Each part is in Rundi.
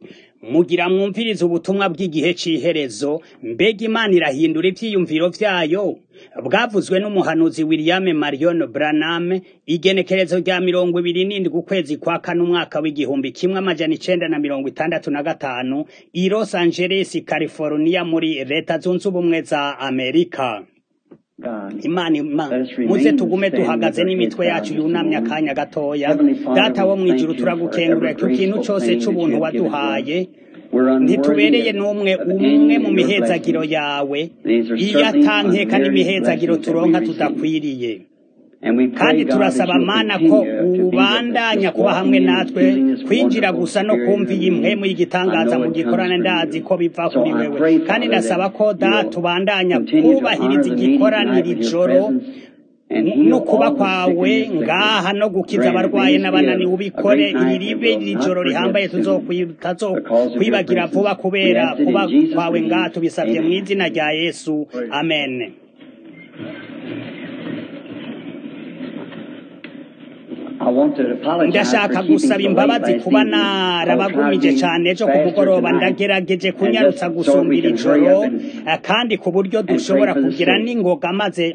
mugira mwumvirize ubutumwa bw'igihe c'iherezo mbega imana irahindura ivyiyumviro vyayo bwavuzwe n'umuhanuzi william marion branham igenekerezo rya mirongo ibiri n'indwi ukwezi kwa kane umwaka w'igihumbi kimwe amajana icenda na mirongo itandatu na gatanu i los angeles california muri leta zunze ubumwe za amerika imana ima muze tugume duhagaze n'imitwe yacu yunamye akanya gatoya data wo mwijuru turagukengurira ku kintu cose c'ubuntu waduhaye ntitubereye n'umwe umwe mu mihezagiro yawe iyo atankeka n'imihezagiro turonka tudakwiriye kandi turasaba mana ko ubandanya kuba hamwe natwe kwinjira gusa no kumva iyi mpwemu y'igitangaza mu gikorane ndazi ko biva kuri wewe kandi ndasaba ko data ubandanya kubahiriza igikoraniro ijoro no kuba kwawe ngaha no gukiza abarwaye n'abananiwe ubikore iri ribe iri joro rihambaye tutazokwibagira vuba kubera kuba kwawe ngaha tubisabye mu izina rya yesu amen ndashaka gusaba imbabazi kuba narabagumije cyane ejo ku mugoroba ndagerageje kunyarutsa gusumbira ijoro kandi ku buryo dushobora kugira n'ingoga maze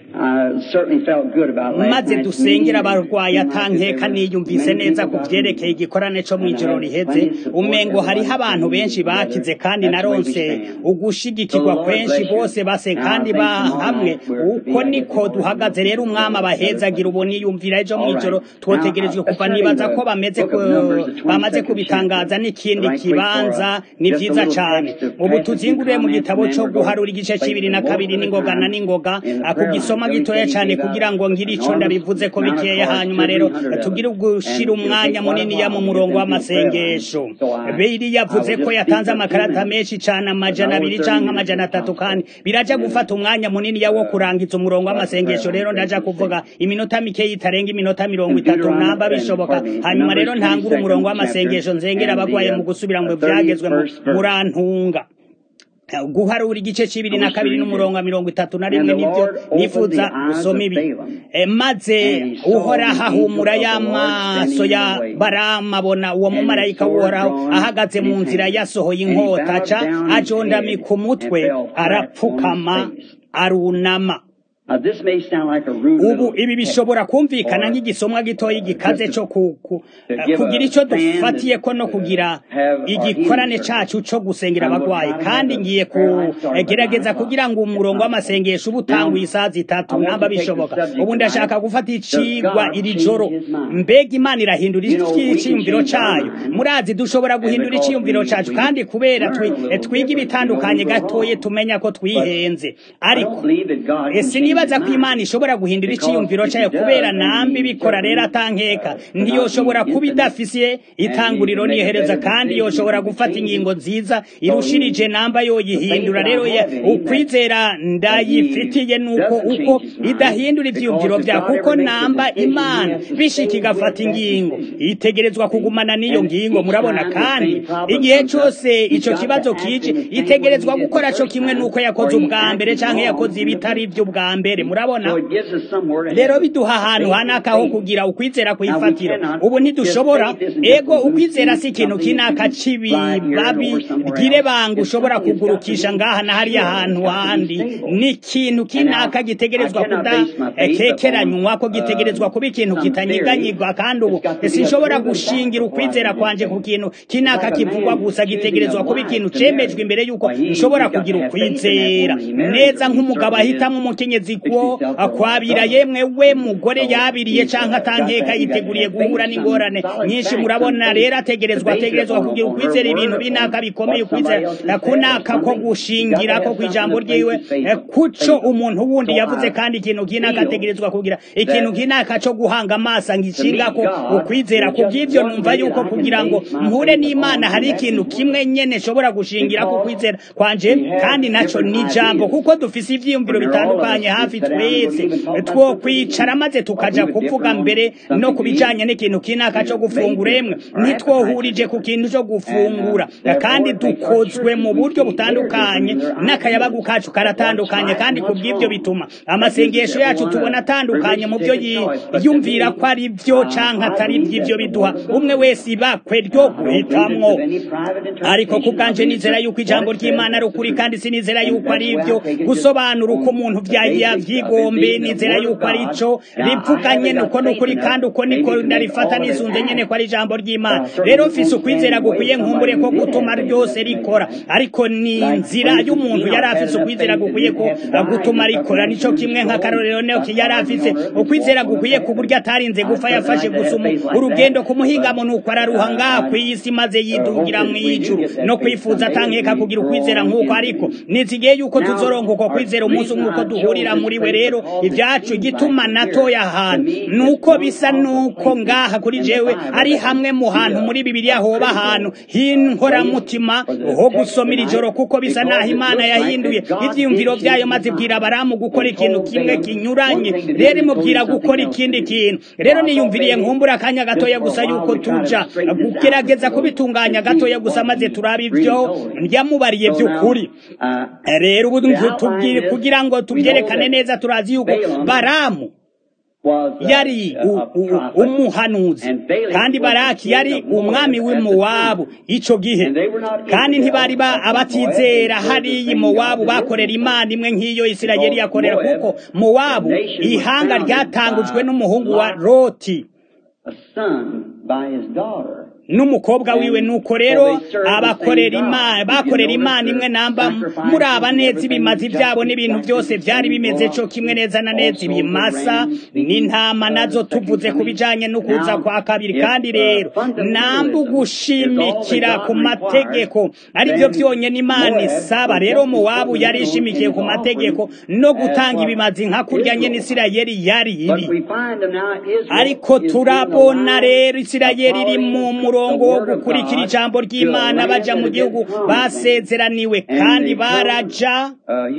maze dusengera abarwayi atankeka niyumvise neza ku vyerekeye igikorane co mw'ijoro riheze umengo hariho abantu benshi bakize kandi naronse ugushigikirwa kwenshi bose base kandi bahamwe uko niko duhagaze rero umwami abahezagira ubu niyumvira ejo mw'ijoro twotegerejwe kuva nibaza ko bameze bamaze kubitangaza n'ikindi kibanza ni vyiza cane ubu tuzinguriye mu gitabo co guharura igice c'ibiri na kabiri n'ingoga na n'ingoga kugisoma gitoya cane kugira ngo ngire ico ndabivuze ko bikeya hanyuma rero tugire gushira umwanya munini ya mu murongo w'amasengesho biri yavuze ko yatanze amakarata menshi cane amajana abiri canke amajana atatu kandi biraja gufata umwanya munini ya wo kurangiza umurongo w'amasengesho rero ndaja kuvuga iminota mikeyi itarenga iminota mirongo itatu namba bishoboka hanyuma rero ntangura umurongo w'amasengesho nzengera abagwaye mu gusubira ngo vyagezwe murantunga guharura igice c'ibiri na kabiri n'umurongo wa mirongo itatu na rimwe nivyo nifuza gusoma ibi maze uhoraho ahumura y'amaso ya baramabona uwo mumarayika w'uhoraho ahagaze mu nzira yasohoye inkota aca ajondamika umutwe arapfukama arunama ubu ibi bishobora kumvikana nk'igisomwa gitoya gikaze cyo kugira icyo dufatiye ko no kugira igikorane cacu co gusengera abagwayi kandi ngiye kugerageza kugira ngo umurongo w'amasengesho uba utanguye isaha zitatu namba bishoboka ubu ndashaka gufata icigwa iri joro mbega imana irahindura iciyumviro cayo murazi dushobora guhindura iciyumviro cacu kandi kubera twiga ibitandukanye gatoye tumenya ko twihenze ariko ese nibaza ko imana ishobora guhindura iciyumviro cayo kubera nambi bikora rero atankeka ntiyoshobora kuba idafise itanguriro niyohereza kandi yoshobora gufata ingingo nziza irushirije namba yoyihindura rero ukwizera ndayifitiye nuko uko idahindura ivyiyumviro vya kuko namba imana bishika igafata ingingo itegerezwa kugumana n'iyo ngingo murabona kandi igihe cose ico kibazo kije itegerezwa gukora co kimwe nuko yakoze ubwa mbere canke yakoze ibitari ivy'ubwa mbere murabona rero biduha ahantu hanaka ho kugira ukwizera kwifatira ubu ntidushobora ego ukwizera si ikintu kinaka c'ibibabi ryire banga ushobora kugurukisha ngaha na hariya hantu handi ni ikintu kinaka gitegerezwa kudakekeranywa ko gitegerezwa kuba ikintu kitanyiganyigwa kandi ubu sinshobora gushingira ukwizera kwanje ku kintu kinaka kivugwa gusa gitegerezwa kuba ikintu cemejwe imbere yuko nshobora kugira ukwizera neza nk'umugabo ahitamwo umukenyezi ko akwabira yemwe we mugore yabiriye canke atankeka yiteguriye guhura n'ingorane nyinshi murabona rero ategerezwa ategerezwa kugira ukwizera ibintu binaka bikomeye ukwizera kunaka ko gushingira ko kwijambo ryiwe kuco umuntu wundi yavuze kandi ikintu kinaka ategerezwa kugira ikintu kinaka co guhanga amaso ngishinga ko ukwizera kubw'ivyo numva yuko kugira ngo mpure n'imana hari ikintu kimwe nyene shobora gushingira ko kwizera kwanje kandi naco ni jambo kuko dufise ivyiyumviro bitandukanye hafi hafi twese two kwicara maze tukaja kuvuga mbere no kubijanye n'ikintu kinaka co gufungura emwe ntitwohurije ku kintu co gufungura kandi dukozwe mu buryo butandukanye n'akayabagu kacu karatandukanye kandi ku bw'ibyo bituma amasengesho yacu tubona atandukanye mu byo yumvira ko ari byo canke atari by'ibyo biduha umwe wese ibakwe ryo guhitamwo ariko ku bwanje nizera yuko ijambo ry'imana ari ukuri kandi sinizera yuko ari ibyo gusobanura uko umuntu yavyigombe nizera yuko ari ico rivuga nyene uko ni ukuri kandi uko niko ndarifata nisunze nyene ko ari ijambo ry'imana rero mfise ukwizera gukwiye nkumbure ko gutuma ryose rikora ariko ni inzira y'umuntu yari afise ukwizera gukwiye ko gutuma rikora nico kimwe nka karorero neoki yari afise ukwizera gukwiye ku buryo atarinze gufa yafashe gusuma urugendo ku muhingamo nuko araruha ngaha kw'isi maze yidugira mw'ijuru no kwifuza atankeka kugira ukwizera nk'uko ariko nizigiye yuko tuzoronka uko kwizera umunsi umwe uko duhurira muri we rero ibyacu igituma natoya ahantu nuko bisa nuko ngaha kuri jewe ari hamwe mu hantu muri bibiliya hoba ahantu h'inkoramutima ho gusomera ijoro kuko bisa naho imana yahinduye ivyiyumviro vyayo maze ibwira abaramu gukora ikintu kimwe kinyuranye rero imubwira gukora ikindi kintu rero niyumviriye nkumbura akanya gatoya gusa yuko tuja kugerageza kubitunganya gatoya gusa maze turaba ivyo yamubariye vy'ukuri rero ubu kugira ngo tubyerekane neza turazi yuko baramu yari umuhanuzi kandi baraki yari umwami w'imowabu ico gihe kandi ntibari abatizera hariya mowabu bakorera imana imwe nk'iyo isirayeli yakorera kuko mowabu ihanga ryatangujwe n'umuhungu wa loti n'umukobwa wiwe nuko rero abakorera imana bakorera imana imwe namba muraba neza ibimazi byabo n'ibintu byose byari bimeze cyo kimwe neza na neza ibimasa n'intama nazo tuvuze ku bijanye n'ukuza kwa kabiri kandi rero namba ugushimikira ku mategeko ari byo byonyine imana isaba rero muwabu yari ishimikiye ku mategeko no gutanga ibimazi nka kurya nyene isirayeli yari iri ariko turabona rero isirayeli iri mu murongo wo gukurikira ijambo ry'imana baja mu gihugu basezeraniwe kandi baraja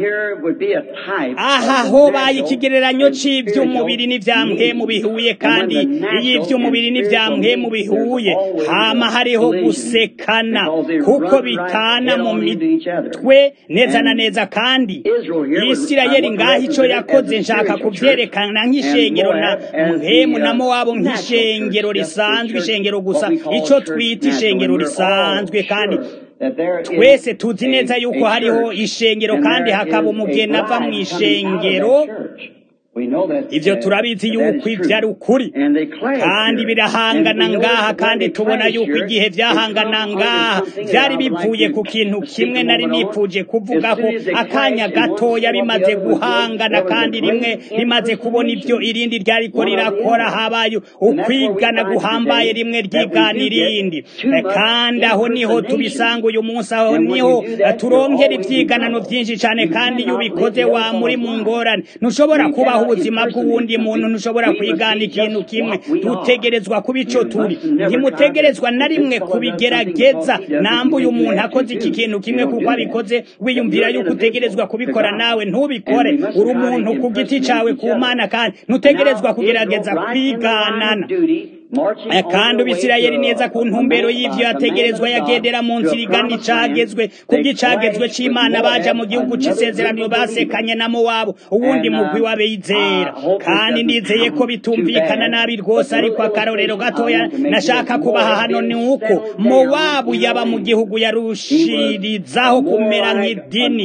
aha hobaye ikigereranyo c'ivy'umubiri n'ivyamhemu bihuye kandi iyo ivy'umubiri n'ivyamhemu bihuye hama hariho gusekana kuko bitana mu mitwe neza na neza kandi isirayeli ngaho ico yakoze nshaka kuvyerekana nk'ishengero na mhemu na mowabu nk'ishengero risanzwe ishengero gusa ico twita ishengero risanzwe kandi twese tuzi neza yuko hariho ishengero kandi hakaba umugeni ava mu ishengero ivyo turabizi yuko ivyo ari ukuri kandi birahangana ngaha kandi tubona yuko igihe vyahangana ngaha vyari bivuye ku kintu kimwe nari nipfuje kuvuga ko akanya gatoya bimaze guhangana kandi rimwe rimaze kubona ivyo irindi ryariko rirakora habaye ukwigana guhambaye rimwe ryigana irindi kandi aho niho tubisanga uyu munsi aho niho turonkera ivyiganano vyinshi cane kandi iyo ubikoze wa muri mu ngorane ntushobora kubaho ubuzima bw'uwundi muntu ntushobora kwigana ikintu kimwe dutegerezwa kuba ico turi ntimutegerezwa na rimwe kubigerageza nambuye umuntu akoze iki kintu kimwe kuko abikoze wiyumvira yuko utegerezwa kubikora nawe ntubikore uri umuntu ku giti cawe ku mana kandi ntutegerezwa kugerageza kwiganana kandi ubisirayeli neza ku ntumbero y'ivyo yategerezwa yagendera mu nzira igana icagezwe kubw'icagezwe c'imana baja mu gihugu c'isezerano basekanye na mowabu uwundi mugwi w'abizera kandi ndizeye ko bitumvikana nabi rwose ariko akarorero gatoya nashaka kubaha hano ni uko mowabu yaba mu gihugu yarushirizaho kumera nk'idini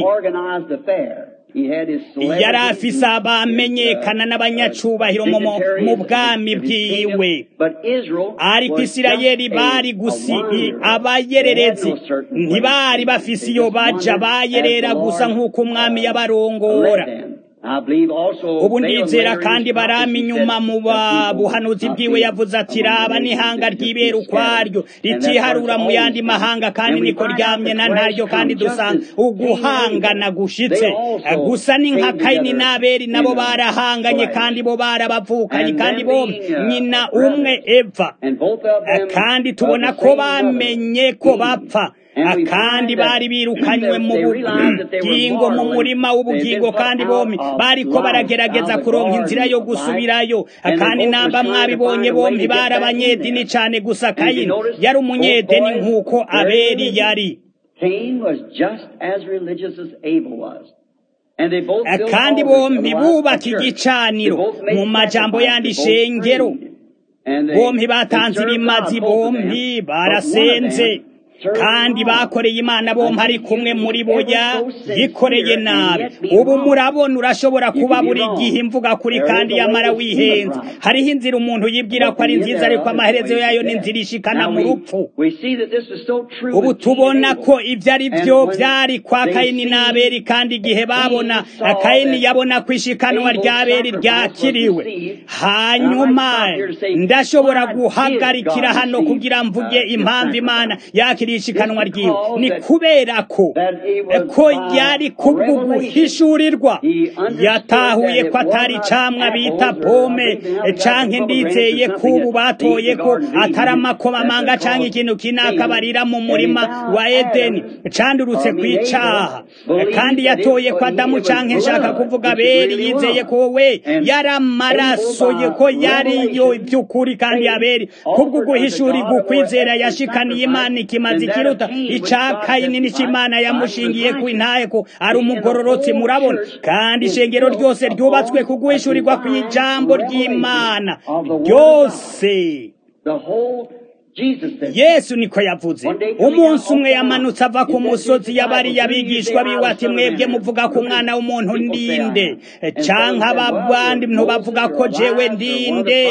yari afise abamenyekana n'abanyacubahiro mu bwami bwiwe ariko isirayeli bari gusi abayererezi ntibari bafise iyo baja bayerera gusa nk'uko umwami yabarongora ubu ndizera kandi barama inyuma mu buhanuzi bwiwe yavuze ati raba n'ihanga ryibera ukwaryo ritiharura mu yandi mahanga kandi niko ryamye na ntaryo kandi dusanga uguhangana gushitse gusa ni nka kayini n'aberi nabo barahanganye kandi bo barabavukanye kandi bo nyina umwe eva kandi tubona ko bamenye ko bapfa kandi bari birukanywe mu bugingo mu murima w'ubugingo kandi bombi bariko baragerageza kuronka inzira yo gusubirayo kandi namba mwabibonye bombi bari abanyedini cane gusa kayini yari umunyedini nk'uko abeli yari kandi bombi bubaka igicaniro mu majambo yandi shengero bombi batanze ibimazi bombi barasenze kandi bakoreye imana bombi ari kumwe muri boya yikoreye nabi ubu murabona urashobora kuba buri gihe imvuga kuri kandi yamara wihenze hariho inzira umuntu yibwira ko ari nziza ariko amaherezo yayo ni inzira ishikana mu rupfu ubu tubona ko ibyo ari byo byari kwa kayini n'aberi kandi igihe babona kayini yabona ko ishikanwa ry'aberi ryakiriwe hanyuma ndashobora guhagarikira hano kugira mvuge impamvu imana yakiriye ishikanwa ryiwe ni kubera ko ko yari kubwo guhishurirwa yatahuye ko atari camwa bita pome canke ndizeye ko ubu batoye ko atari amakomamanga canke ikintu kinakabarira mu murima wa edeni candurutse kw'icaha kandi yatoye ko adamu canke nshaka kuvuga beri yizeye ko we yari amaraso ye ko yariyo by'ukuri kandi aberi kubwo guhishurirwa ukwizera yashikaniye imana ikimaze ikiruta ica kayini n'icimana yamushingiye ku intahe ko ari umugororotsi murabona kandi ishengero ryose ryubatswe ku guhishurirwa kw'ijambo ry'imana ryose yesu niko yavuze umunsi umwe yamanutse ava ku musozi yabari abigishwa biwe ati mwebwe muvuga ko umwana w'umuntu ndinde canke ababandi ntubavuga ko jewe ndinde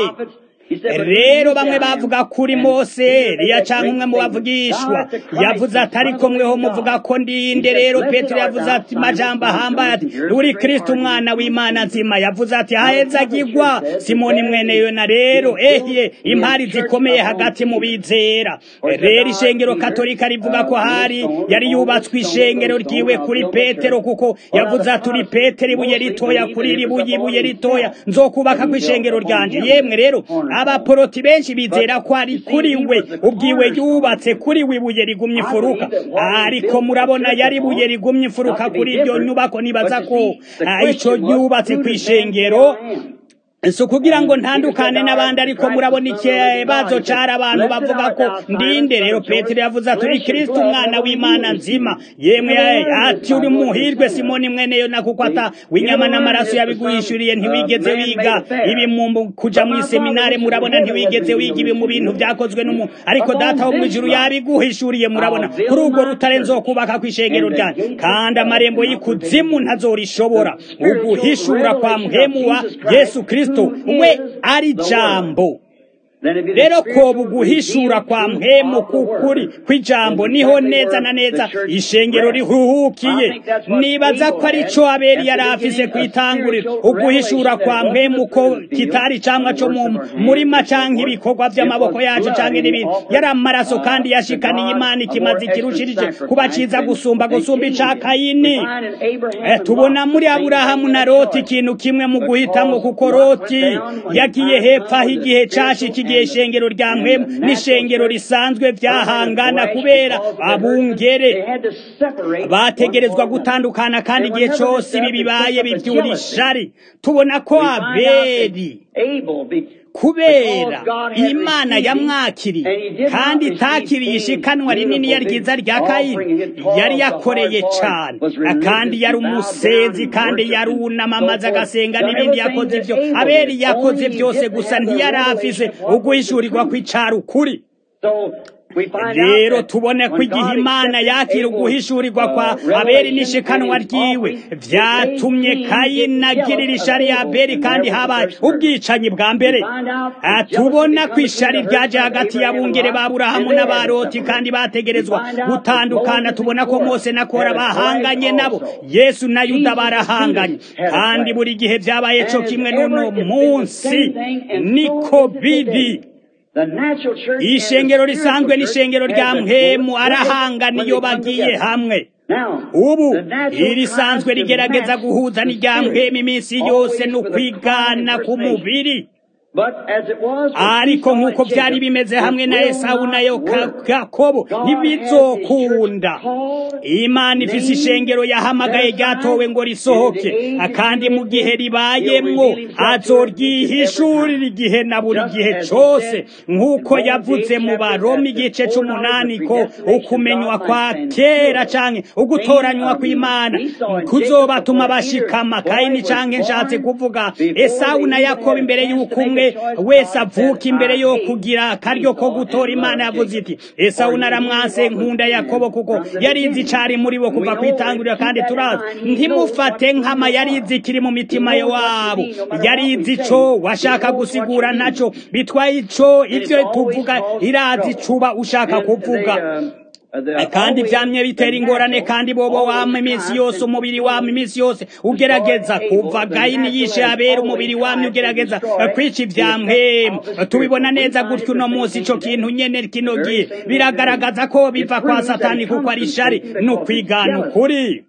rero bamwe bavuga kuri mose Eliya canke umwe mu bavugishwa yavuze ati ariko mweho muvuga ko ndinde rero petero yavuze ati majambo ahambaye ati uri kristo umwana w'imana nzima yavuze ati hahezagirwa simoni mwene yona rero ehye impari zikomeye hagati mu bizera rero ishengero katolika rivuga ko hari yari yubatswe ishengero ryiwe kuri petero kuko yavuze ati uri petero ibuye ritoya kuri ribuye ibuye ritoya nzokubaka ku ishengero ryanje yemwe rero abaporoti benshi bizera ko ari kuri we ubwiwe yubatse kuri we ibuye rigumye ifuruka ariko murabona yari ibuye rigumye ifuruka kuri iryo nyubako nibaza ko ico yubatse ku ishengero si ukugira ngo ntandukane n'abandi ariko murabona ikibazo cara abantu bavuga ko ndinde rero petero yavuze ati uri kristo umwana w'imana nzima yemwe ati uri muhirwe simoni mwene yona kuko ata w'inyama n'amaraso yabiguhishuriye ntiwigeze wiga ibi mu kuja mu iseminare murabona ntiwigeze wiga ibi mu bintu vyakozwe n'umuntu ariko data wo mw'ijuru yabiguhishuriye murabona kuri urwo rutare nzokubaka kw'ishengero ryanjye kandi amarembo y'ikuzimu ntazorishobora uguhishura kwa mhemu wa yesu kristo we ari jambo rero ko buguhishura kwa mpemu kukuri kw'ijambo niho neza na neza ishengero rihuhukiye nibaza ko ari cyo aberi yari afise kwitangurira uguhishura kwa mpemu ko kitari camwa co mu murima canke ibikorwa vy'amaboko yacu canke n'ibindi yari amaraso kandi yashikaniye imana ikimaze kirushirije kuba ciza gusumba gusumba ica kayini eh, tubona muri aburahamu na loti ikintu kimwe mu guhitamwo kuko loti yagiye hepfo aho igihe cashikiye igihe ishengero rya mpemu n'ishengero risanzwe vyahangana kubera abungere bategerezwa gutandukana kandi igihe cose ibi bibaye bivyura ishari tubona ko abeli kubera imana yamwakiriye kandi itakiriye ishikanwa rinini ya ryiza rya kayini yari yakoreye cane kandi yari umusenzi kandi yarunama amaze agasenga n'ibindi yakoze ivyo abeli yakoze vyose gusa ntiyari afise uguhishurirwa kw'icari ukuri rero tubone ko igihe imana yakira uguhishurirwa kwa abeli n'ishikanwa ryiwe vyatumye kayini agirira ishari ya abeli kandi habaye ubwicanyi bwa mbere tubona ko ishari ryaje hagati y'abungere ba burahamu n'abaroti kandi bategerezwa gutandukana tubona ko mose na kora bahanganye nabo yesu na yuda barahanganye kandi buri gihe vyabaye co kimwe n'uno munsi niko biri ishengero risanzwe n'ishengero rya mpemu arahangana iyo bagiye hamwe ubu irisanzwe rigerageza guhuza n'irya mpemu iminsi yose no kwigana ku mubiri ariko nk'uko byari bimeze hamwe na esawu na yakobo ntibizokunda imana ifise ishengero yahamagaye ryatowe ngo risohoke kandi mu gihe ribayemwo azoryihishurira igihe na buri gihe cose nk'uko yavuze mu baroma igice c'umunani ko ukumenywa kwa kera canke ugutoranywa kw'imana kuzobatuma bashikama kayini canke nshatse kuvuga esawu na yakobo imbere y'uko umwe wese avuka imbere yo kugira akaryo ko gutora imana yavuze iti esawu naramwanse nkunda yakobo kuko yarizi icari muri bo kuva kwitangurira kandi turazi ntimufate nkama yarizi kiri mu mitima wabo yarizi ico washaka gusigura naco bitwaye ico ivyo tuvuga irazi cuba ushaka kuvuga kandi vyamye bitera ingorane kandi bobo wama iminsi yose umubiri wama iminsi yose ugerageza kuva gayini yishe abera umubiri wamye ugerageza kwica ivyamwe tubibona neza gutyo uno munsi ico kintu nyene kino gihe biragaragaza ko biva kwa satani kuko ari shari no kwigana ukuri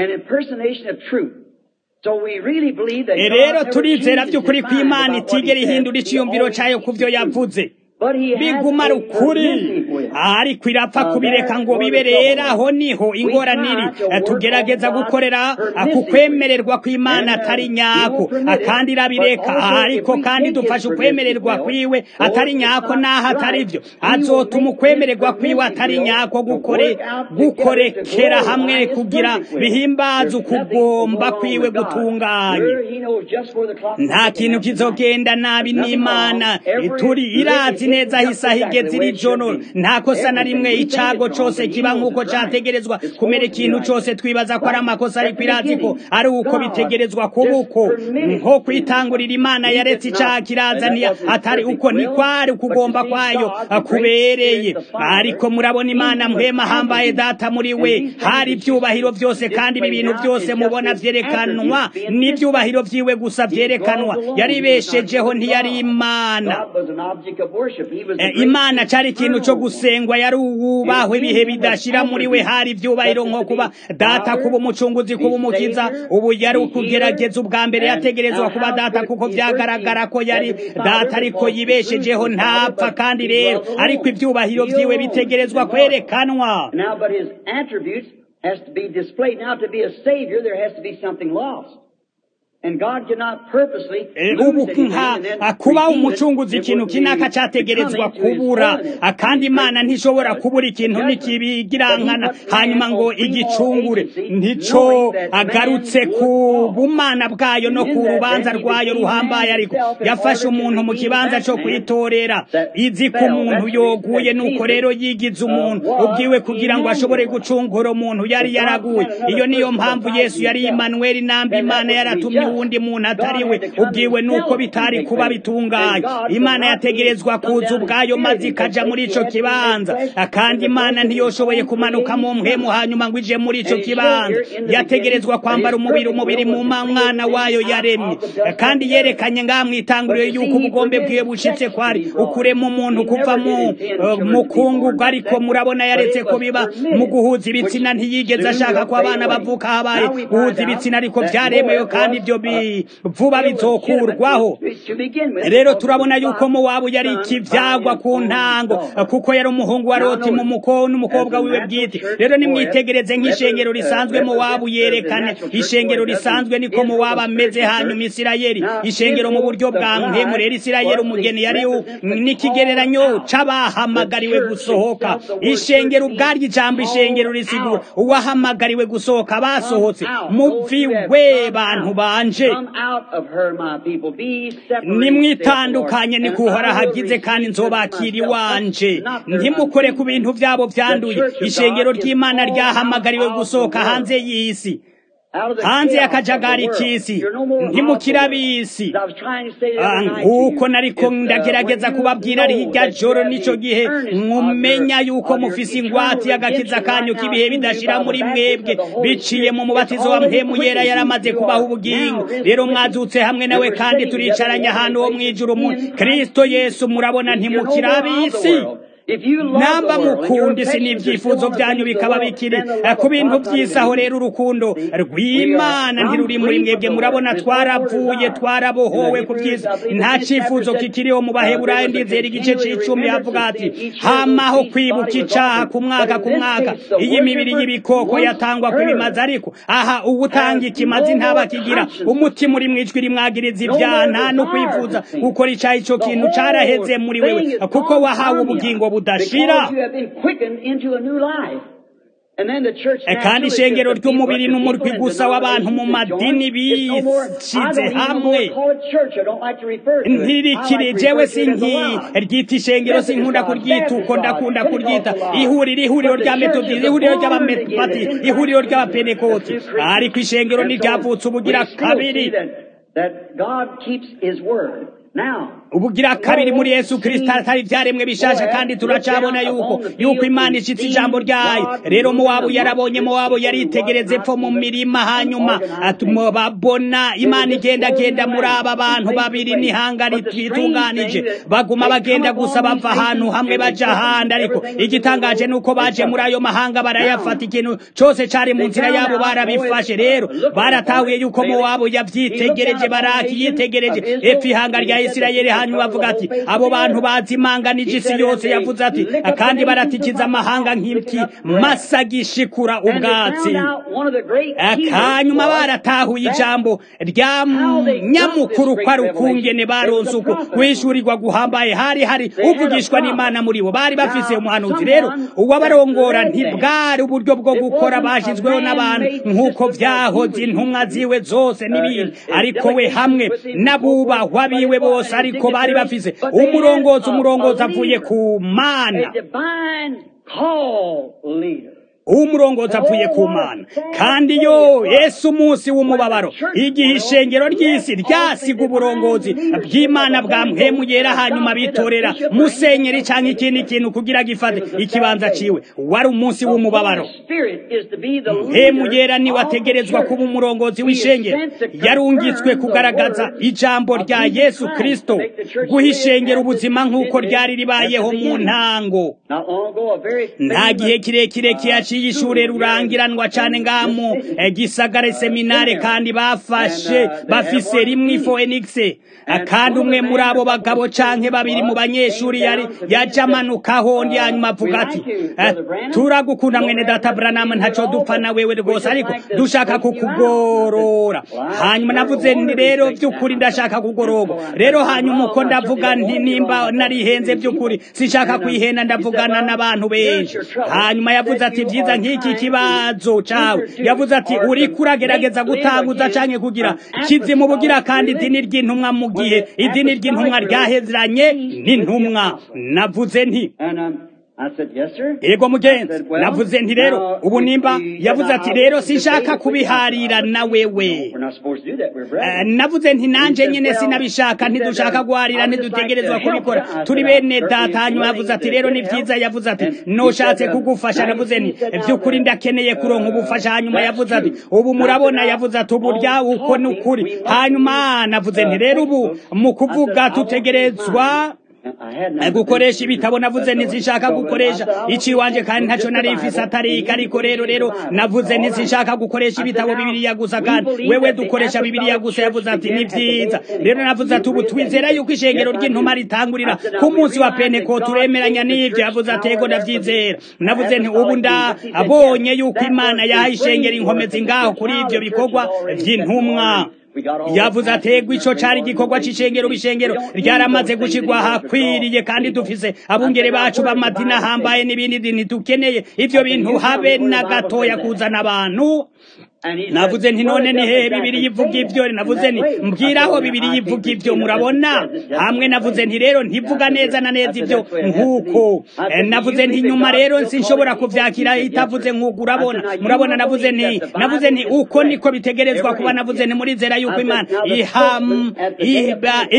rero turizera vy'ukuri kw'imana itigera ihindura iciyumviro cayo ku vyo yavuze biguma ukuri ariko irapfa kubireka ngo bibe rero aho niho ingoraniri tugerageza gukorera ku kwemererwa kw'imana atari nyako kandi irabireka ariko kandi dufashe ukwemererwa kwiwe atari nyako n'aho atari byo azotuma ukwemererwa kwiwe atari nyako gukore gukorekera hamwe kugira bihimbaze ukugomba kwiwe gutunganye nta kintu kizogenda nabi n'imana turi irazi neza isaha igeze iri joro nta kosa na rimwe icago cose kiba nk'uko categerezwa kumera ikintu cose twibaza ko ari amakosa ariko irazi ko ari uko bitegerezwa kuba uko nko kwitangurira imana yaretse icaha kirazaniye atari uko ntikwari ukugomba kwayo kubereye ariko murabona imana mpwema hambaye data muri we hari ivyubahiro vyose kandi ibi bintu byose mubona vyerekanwa n'ivyubahiro vyiwe gusa vyerekanwa yaribeshejeho ntiyari imana imana cari ikintu co gusengwa yari uwubahwe ibihe bidashira muri we hari ivyubahiro nko kuba data kuba umucunguzi kuba umukiza ubu yari ukugerageza ubwa mbere yategerezwa kuba data kuko vyagaragara ko yari data ariko yibeshejeho ntapfa kandi rero ariko ivyubahiro vyiwe bitegerezwa kwerekanwa has to be displayed. Now, to be a Savior, there has to be something lost. ubu kuba umucunguzi ikintu kinaka categerezwa kubura kandi imana ntishobora kubura ikintu nikibigirankana hanyuma ngo igicungure ntico agarutse ku bumana bwayo no ku rubanza rwayo ruhambaye ariko yafashe umuntu mu kibanza co kwitorera izi ko umuntu yoguye nuko rero yigize umuntu ubwiwe kugira ngo ashobore gucungura umuntu yari yaraguye iyo niyo mpamvu yesu yari imanueli nambi imana yaratumye uwundi muntu atari we ubwiwe nuko bitari kuba bitunganye imana yategerezwa kuza ubwayo maze ikaja muri ico kibanza kandi imana ntiyoshoboye kumanuka mu mpwemu hanyuma ngo ije muri ico kibanza yategerezwa kwambara umubiri umubiri mu mwana wayo yaremye kandi yerekanye ngaha mwitanguriro yuko ubugombe bwiwe bushitse kwari ukurema umuntu kuva mu mukungugu ariko murabona yaretse ko biba mu guhuza ibitsina ntiyigeze ashaka ko abana bavuka habaye guhuza ibitsina ariko vyaremewe kandi ibyo vuba bizokurwaho rero turabona yuko mowabu yari ikivyagwa ku ntango kuko yari umuhungu wa loti mu muko n'umukobwa wiwe bwite rero nimwitegereze nk'ishengero risanzwe mowabu yerekane ishengero risanzwe niko mowabu ameze hanyuma isirayeli ishengero mu buryo bwa mpemu rero isirayeli umugeni yari n'ikigereranyo c'abahamagariwe gusohoka ishengero ubwaryo ijambo ishengero risigura uwahamagariwe gusohoka basohotse muviwe bantu banje nimwitandukanye ni kuhora hagize kandi nzobakira iwanje ntimukore ku bintu vyabo vyanduye ishengero ry'imana ryahamagariwe gusohoka hanze y'isi hanze y'akajagari k'isi ntimukira bisi nk'uko nariko ndagerageza kubabwira hirya joro n'ico gihe mumenya yuko mufise ingwate y'agakiza kanyu k'ibihe bidashira muri mwebwe biciye mu mubatizo wa mpemu yera yaramaze kubaho ubugingo rero mwazutse hamwe nawe kandi turicaranye ahantu ho mw'ijuru mu kristo yesu murabona ntimukira bisi namba mukunda isi n'ibyifuzo byanyu bikaba bikiri ku bintu by'isaho rero urukundo rw'imana ntiruri muri mwebwe murabona twaravuye twarabohowe ku byiza nta cyifuzo kikiriho mu baheburayo ndizera igice c'icumi havuga ati hamaho kwibuka icaha ku mwaka ku mwaka iyi mibiri y'ibikoko yatangwa kw'ibimazi ariko aha uwutanga ikimazi ntaba kigira umutima uri mwijwi rimwagiriza ibyaha nta no kwifuza gukora icaha ico kintu caraheze muri wewe kuko wahawe ubugingo budashira kandi ishengero ry'umubiri n'umurwi gusa w'abantu mu madini bishize hamwe ntirikiri jewe sinki ryita ishengero sinkunda kuryita uko ndakunda kuryita ihuriro ihuriro rya metodisi ihuriro ry'abamepati ihuriro ry'abapenekoti ariko ishengero ntiryavutse ubugira kabiri ubugira kabiri muri yesu kirisito atari ibyaremwe bishasha kandi turacabona yuko yuko imana ishitse ijambo ryayo rero muwabo yarabonye muwabo yaritegereze epfo mu mirima hanyuma babona imana igendagenda muri aba bantu babiri n'ihanga ritunganije baguma bagenda gusa bava ahantu hamwe baja ahandi ariko igitangaje ni uko baje muri ayo mahanga barayafata ikintu cose cari mu nzira yabo barabifashe rero baratahuye yuko muwabo yavyitegereje baraki yitegereje epfo ihanga rya isirayeli hanyuma bavuga ati abo bantu bazimanganije isi yose yavuze ati kandi baratikiza amahanga nk'iki masa gishikura ubwatsi akanyuma baratahuye ijambo rya nyamukuru ko ari ukungene baronse uko kwishyurirwa guhambaye hari hari uvugishwa n'imana muri bo bari bafise umuhanuzi rero uwabarongora ntibwari uburyo bwo gukora bashyizweho n'abantu nk'uko vyahoze intumwa ziwe zose n'ibindi ariko we hamwe n'abubahwa biwe bose ariko bari bafise umurongozi umurongozi avuye ku mana umurongozi avuye ku mana kandi yo yesu umunsi w'umubabaro igihe ishengero ry'isi ryasiga uburongozi bw'imana bwamwemuyera hanyuma bitorera musenyeri cyangwa ikindi kintu kugira gifate ikibanza ciwe wari umunsi w'umubabaro mpemuyera niwe ategerezwa kuba umurongozi w'ishengero yarungitswe kugaragaza ijambo rya yesu kristo guha ishengero ubuzima nk'uko ryari ribayeho mu ntango nta gihe kirekire kiyaciye ishure rurangiranwa cane ngamu gisagara seminare kandi bafashe bafise rimwe ifoenix kandi umwe muri abo bagabo canke babiri mu banyeshuri yari yaje amanukaho ndi hanyuma avuga ati turagukunda mwene data Branham ntaco dupfa na wewe rwose ariko dushaka kukugorora hanyuma navuze nti rero by'ukuri ndashaka kugororwa rero hanyuma uko ndavuga nti nimba narihenze by'ukuri sinshaka kwihenda ndavugana n'abantu benshi hanyuma yavuze ati vyiza nk'iki kibazo cawe yavuze ati uriko uragerageza gutanguza canke kugira kizimu bugira kandi idini ry'intumwa mu gihe idini ry'intumwa ryahezeranye n'intumwa navuze nti ego mugenzi navuze nti rero ubu nimba yavuze ati rero sinshaka kubiharira na wewe navuze nti nanje nyene sinabishaka ntidushaka guharira ntidutegerezwa kubikora turi bene data hanyuma yavuze ati rero ni vyiza yavuze ati noshatse kugufasha navuze nti vy'ukuri ndakeneye kuronka ubufasha hanyuma yavuze ati ubu murabona yavuze ati ubu rya uko ni ukuri hanyuma navuze nti rero ubu mu kuvuga tutegerezwa gukoresha ibitabo navuze ntizishaka gukoresha iki wanje kandi ntaco nari mfise atarika ariko rero rero navuze ntizishaka gukoresha ibitabo bibiliya gusa kandi wewe dukoresha bibiliya gusa yavuze ati ni vyiza rero navuze ati ubu twizera yuko ishengero ry'intuma ritangurira ku munsi wa peneko turemeranya n'ivyo yavuze ati ego ndavyizera navuze nti ubu ndabonye yuko imana yahaye ishengero inkomezi ngaho kuri ivyo bikorwa vy'intumwa yavuze ategwa ico cari igikorwa c'icengero bishengero ryaramaze gushirwa hakwiriye kandi dufise abungere bacu b'amadini ahambaye n'ibindi dini dukeneye ivyo bintu habe na gatoya kuzana abantu navuze nti none ni hehe bibiri yivuga ivyo navuze nti mbwiraho bibiri yivuga ivyo murabona hamwe navuze nti rero ntivuga neza na neza ivyo nk'uko navuze nti nyuma rero sinshobora kuvyakira itavuze nk'uko urabona murabona navuze nti navuze nti uko niko bitegerezwa kuba navuze nti murizera yuko imana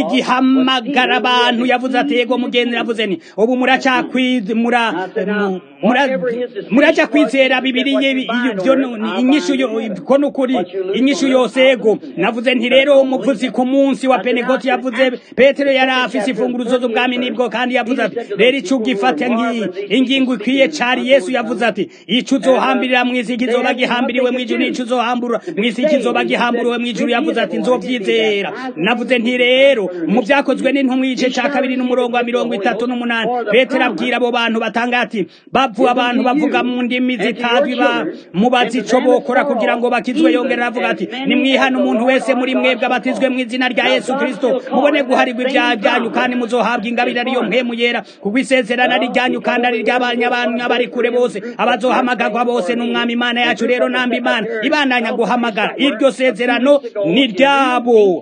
igihamagara abantu yavuze ati yego mugenzi navuze nti ubu muracakwid mura muraja kwizera bibiriye ibyo inyishu ko nukuri inyishu yose ego navuze nti rero umuvuzi ku munsi wa pentekote yavuze petero yari afise imfunguruzo z'ubwami nibwo kandi yavuze ati rero ico ugifate nk'iyi ingingo ikwiye cari yesu yavuze ati ico uzohambirira mw'isi kizoba gihambiriwe mw'ijuru n'ico uzohambura mw'isi kizoba gihamburiwe mw'ijuru yavuze ati nzovyizera navuze nti rero mu vyakozwe n'intumwa igice ca kabiri n'umurongo wa mirongo itatu n'umunani petero abwira abo bantu batanga ati bavu abantu bavuga mu ndimi zitazwi mubazi ico bokora kugira ngo bakizwe yongera aravuga ati nimwihana umuntu wese muri mwebwe abatizwe mu izina rya yesu kristo mubone guharirwa ibyaha byanyu kandi muzohabwa ingabire ariyo mpemu yera kuko isezerano ari ryanyu kandi ari ry'abanyabantu bari kure bose abazohamagarwa bose n'umwami imana yacu rero namba imana ibandanya guhamagara iryo sezerano ni ryabo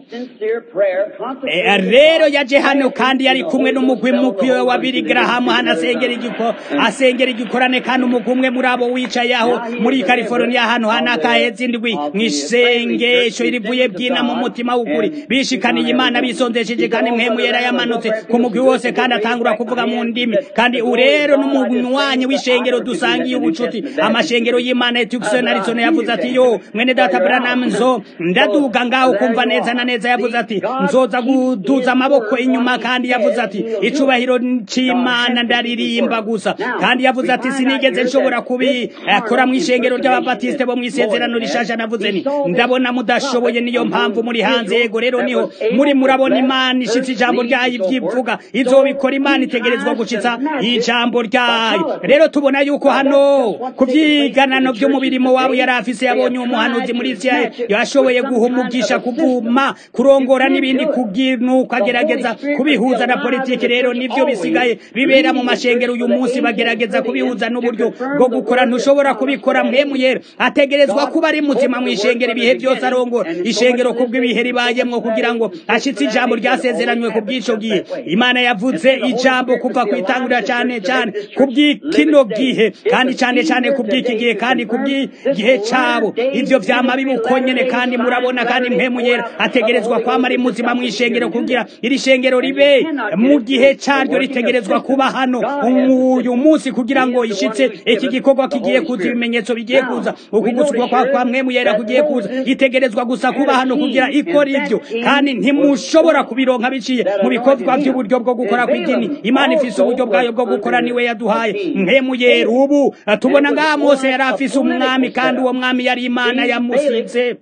rero yaje hano kandi yari kumwe n'umugwi mukwi wa biri garahamu hano asengera igiko asengera igikorane kandi umugwi umwe muri abo wicaye aho muri california hano hano akaheza indwi mw'isengesho rivuye bwina mu mutima w'ukuri bishikaniye imana bisondesheje kandi mwemu yera yamanutse ku mugwi wose kandi atangura kuvuga mu ndimi kandi urero n'umunywanyi w'ishengero dusangiye ubucuti amashengero y'imana etukson arizona yavuze ati yo mwene data branam nzo ndaduga ngaho kumva neza na neza yavuze ati nzoza guduza amaboko inyuma kandi yavuze ati icubahiro c'imana ndaririmba gusa kandi yavuze ati sinigeze nshobora kubikora mu ishengero ry'ababatiste bo mu isezerano rishasha navuze ni ndabona mudashoboye niyo mpamvu muri hanze yego rero niho muri murabona imana ishitse ijambo ryayo ibyivuga izobikora imana itegerezwa gushitsa ijambo ryayo rero tubona yuko hano ku vyiganano vy'umubirimo wabo yari afise yabonye umuhanuzi muri isirayeli yashoboye guhumugisha kuvuma kurongora n'ibindi kuginuka agerageza kubihuza na politiki rero nivyo bisigaye bibera mu mashengero uyu munsi bagerageza kubihuza n'uburyo bwo gukora ntushobora kubikora mwemu yera ategerezwa kuba ari muzima mu ishengero ibihe byose arongora ishengero kubw'ibihe ribayemwo kugira ngo ashitse ijambo ryasezeranywe ku bw'ico gihe imana yavuze ijambo kuva ku itangurira cane cane kubw'ikino gihe kandi cane cane kubw'iki gihe kandi kubw'igihe cabo ivyo vyama bibuko nyene kandi murabona kandi mpemu yera ategerezwa kwama ari muzima mu ishengero kugira iri shengero ribe mu gihe caryo ritegerezwa kuba hano uyu munsi kugira ngo ishitse iki gikorwa kigiye kuza ibimenyetso bigiye kuza ukugusukwa kwa kwa mwemu yera kugiye kuza itegerezwa gusa kuba hano kugira ikora ivyo kandi ntimushobora kubironka biciye mu bikorwa by'uburyo bwo gukora kw'idini imana ifise uburyo bwayo bwo gukora niwe yaduhaye mwemu yera ubu tubona ngaha mose yari afise umwami kandi uwo mwami yari imana yamusize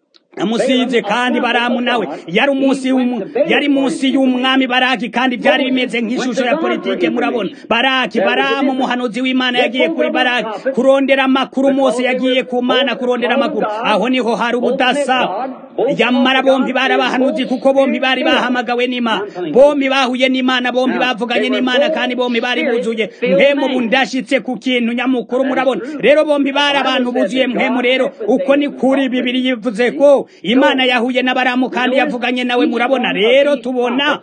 amusize kandi baramu nawe yari umunsi yari munsi y'umwami baraki kandi byari bimeze nk'ishusho ya politike murabona baraki baramu umuhanuzi w'imana yagiye kuri baraki kurondera amakuru mose yagiye ku mana kurondera amakuru aho niho hari ubudasa yamara bombi bari abahanuzi kuko bombi bari bahamagawe n'imana bombi bahuye n'imana bombi bavuganye n'imana kandi bombi bari buzuye mpemu bundashitse ku kintu nyamukuru murabona rero bombi bari abantu buzuye mpemu rero uko ni kuri bibiri yivuze ko imana yahuye n'abaramu kandi yavuganye nawe murabona rero tubona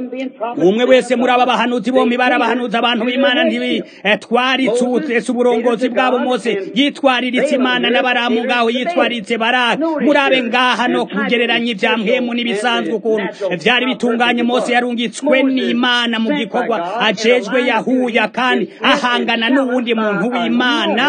umwe wese muri aba bahanuzi bombi bari abahanuzi abantu b'imana ntibitwaritse uburongozi bwabo mose yitwariritse imana n'abaramu ngaho yitwaritse baraka murabe ngaha no kugereranya ibya mpemu n'ibisanzwe ukuntu byari bitunganye mose yarungitswe n'imana mu gikorwa ajejwe yahuya kandi ahangana n'uwundi muntu w'imana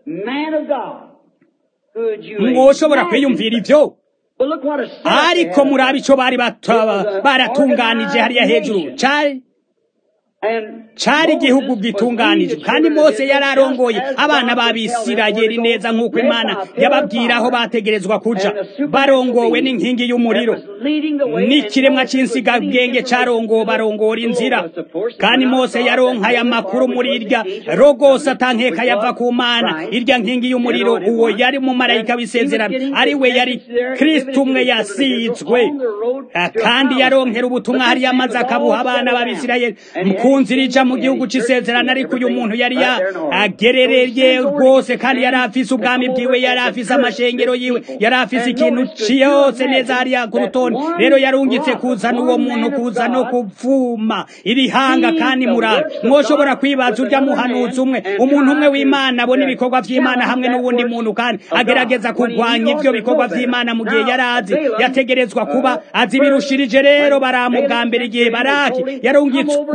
mwoshobora kwiyumvira ibyo ariko murabe icyo bari baratunganije hariya hejuru cari cari igihugu gitunganije kandi mose yari arongoye abana b'abisirayeli neza nk'uko imana yababwira aho bategerezwa kuja barongowe n'inkingi y'umuriro n'ikiremwa cy'insigabwenge carongowe barongora inzira kandi mose yaronkaye amakuru muri irya rogose atankeka yava ku mana irya nkingi y'umuriro uwo yari umumarayika w'isezerano ari we yari kristo umwe yasizwe kandi yaronkera ubutumwa hariya maze akabuha abana b'abisirayeli kunzira ija mu gihugu c'isezerano ariko uyu muntu yari agerereye rwose kandi yari afise ubwami bwiwe yari afise amashengero yiwe yari afise ikintu ciyose neza hariya ku rutonde rero yarungitse kuzana uwo muntu kuza no kuvuma irihanga kandi murabe mwoshobora kwibaza urya muhanuzi umwe umuntu umwe w'imana abona ibikorwa vy'imana hamwe n'uwundi muntu kandi agerageza kurwanya ivyo bikorwa vy'imana mu gihe yari azi yategerezwa kuba azi birushirije rero baramu bwa mbere igihe baraki yarungitswetse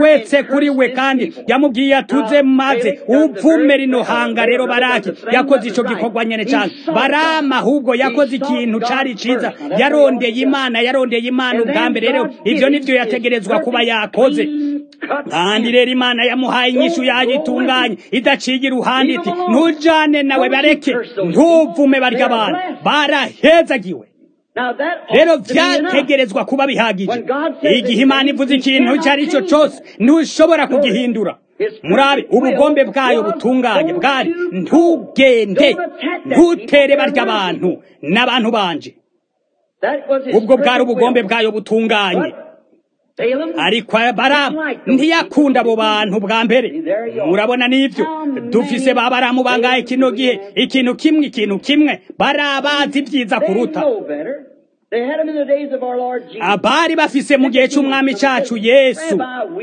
kuri we kandi yamubwiye atuze maze uvume rino hanga rero baraki yakoze ico gikorwa nyene cane barama ahubwo yakoze ikintu cari ciza yarondeye imana yarondeye imana ubwa mbere rero ivyo nivyo yategerezwa kuba yakoze kandi rero imana yamuhaye inyishu yayitunganye idaciye iruhande iti ntujane nawe bareke ntuvume barya abantu barahezagiwe rero vyategerezwa kuba bihagije igihe imana ivuze ikintu icyo ari cyo cyose ntushobora kugihindura murabe ubugombe bwayo butunganye bwari ntugende ntutere barya abantu n'abantu banje ubwo bwari ubugombe bwayo butunganye ariko baramu ntiyakunda abo bantu bwa mbere murabona n'ibyo dufise ba baramu bangaye kino gihe ikintu kimwe ikintu kimwe barabazi byiza kuruta abari bafise mu gihe cy'umwami cyacu yesu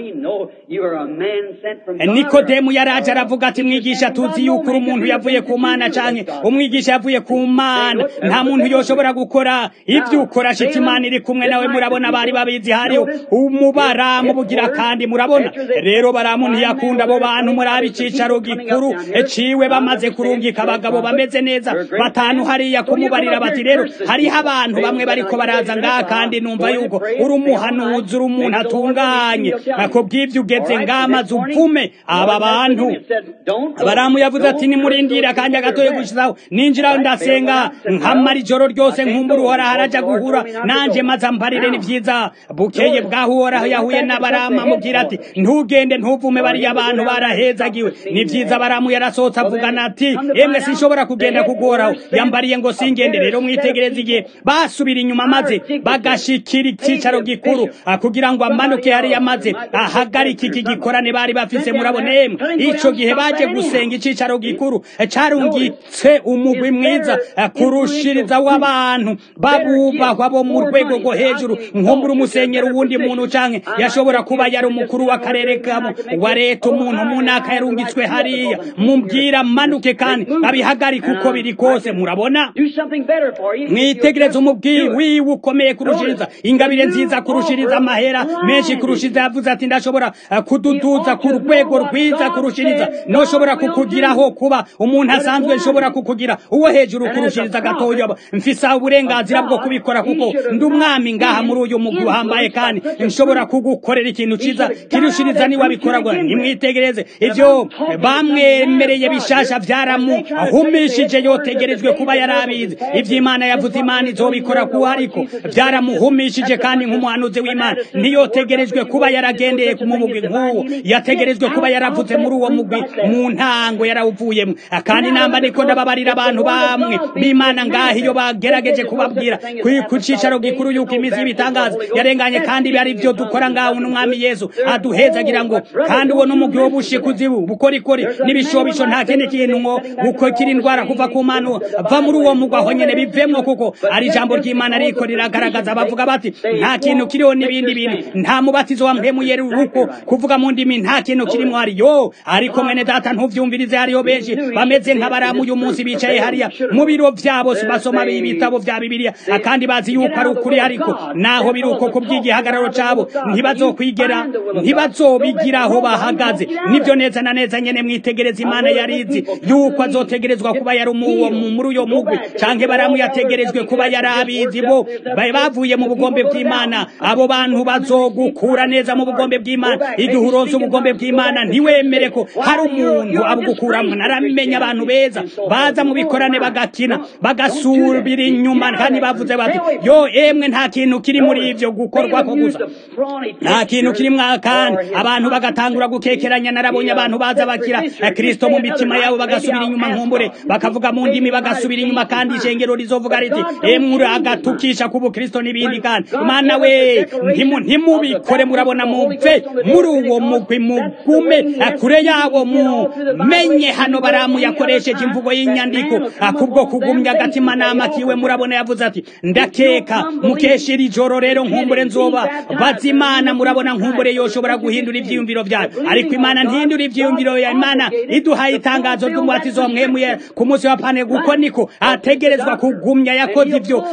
nikodemu yaraje aravuga ati mwigisha tuzi yuko uri umuntu yavuye ku mana cyane umwigisha yavuye ku mana nta muntu yoshobora gukora ibyo ukora shita imana iri kumwe nawe murabona bari babizi hariho umubaramu bugira kandi murabona rero baramu ntiyakunda abo bantu murabe icicaro gikuru ciwe bamaze kurungika abagabo bameze neza batanu hariya kumubarira bati rero hariho abantu bamwe bariko baraza ngaha kandi numva yuko uri umuhanuzi uri umuntu atunganye ako bw'ibyo ugeze ngamaze upfume aba bantu baramu yavuze ati nimurindire akanya gatoye gushizaho ninjiraho ndasenga nkamara ijoro ryose nkumbura uhora haraja guhura nanje maze amparire ni vyiza bukeye bwaho uhoraho yahuye n'abaramu amubwira ati ntugende ntuvume bariya abantu barahezagiwe ni vyiza baramu yarasohotse avugana ati emwe sinshobora kugenda kugoraho yambariye ngo singende rero mwitegereze igihe basubira inyuma maze bagashikira icicaro gikuru kugira ngo amanuke hariya maze ahagarike iki gikorane bari bafise murabona emwe ico gihe baje gusenga icicaro gikuru carungitse umugwi mwiza kurushiriza w'abantu babubahwa bo mu rwego rwo hejuru nkumbura umusenyero uwundi muntu canke yashobora kuba yari umukuru w'akarere kamo wa leta umuntu munaka yarungitswe hariya mubwira manuke kandi abihagarike uko biri kose murabona mwitegereze umubwiri wiwe ukomeye kurushiriza ingabire nziza kurushiriza amahera menshi kurushiriza yavuze ati ndashobora kududuza ku rwego rwiza kurushiriza noshobora kukugiraho kuba umuntu asanzwe nshobora kukugira uwo hejuru kurushiriza gatoya mfise uburenganzira bwo kubikora kuko ndi umwami ngaha muri uyu mugwi uhambaye kandi nshobora kugukorera ikintu ciza kirushiriza niwe abikoragwa nimwitegereze ivyo bamwemereye bishasha vyaramuhumishije yotegerejwe kuba yarabizi ivy'imana yavuze imana izobikora kuko ariko byaramuhumishije kandi nk'umuhanuzi w'imana ntiyotegerejwe kuba yaragendeye mu mugwi nk'uwo yategerejwe kuba yaravuze muri uwo mugwi mu ntango yarawuvuyemo kandi namba niko ndababarira abantu bamwe b'imana ngaho iyo bagerageje kubabwira ku cicaro gikuru yuko imizi y'ibitangaza yarenganye kandi ari byo dukora ngaho n'umwami yesu aduhezagira ngo kandi uwo n'umugwi w'ubushikuzi bukorikori n'ibishobisho nta kindi kintu ngo gukokira indwara kuva ku mana va muri uwo mugwi aho nyene bivemwo kuko ari ijambo ry'imana ariko riragaragaza bavuga bati nta kintu kiriho n'ibindi bintu nta mubatizo wa mpemu yeri uko kuvuga mu ndimi nta kintu kirimo hariyo ariko mwene data ntuvyumvirize hariho benshi bameze nk'abaramu uyu munsi bicaye hariya mu biro vyabo basoma ibitabo vya bibiliya kandi bazi yuko ari ukuri ariko naho biri uko kubw'igihagararo cabo ntibazokwigera ntibazobigiraho bahagaze nivyo neza na neza nyene mwitegereza imana yarizi yuko azotegerezwa kuba yari muri uyo mugwi canke baramu yategerejwe kuba yari abizi bo bavuye mu bugombe bw'imana abo bantu bazogukura neza mu bugombe bw'imana igihe uronse ubugombe bw'imana ntiwemere ko hari umuntu abugukuramo naramenya abantu beza baza mu bikorane bagakina bagasubira inyuma kandi bavuze bati yo emwe nta kintu kiri muri ivyo gukorwa ko gusa nta kintu kiri kandi abantu bagatangura gukekeranya narabonye abantu baza bakira kristo mu mitima yabo bagasubira inyuma nkumbure bakavuga mu ndimi bagasubira inyuma kandi ishengero rizovuga riti emwe agatukisha ku bukristo n'ibindi kandi mana we ntimubikore murabona mumve muri uwo mugwi mugume kure yabo mumenye hano baramu yakoresheje imvugo y'inyandiko kubwo kugumya agatima nama kiwe murabona yavuze ati ndakeka mukeshera ijoro rero nkumbure nzoba bazi imana murabona nkumbure yoshobora guhindura ivyiyumviro vyayo ariko imana ntihindura ivyiyumviro ya imana iduhaye itangazo ry'umubatizo wamwemuye ku munsi wa pane guko niko ategerezwa kugumya yakoze ivyo mu bihe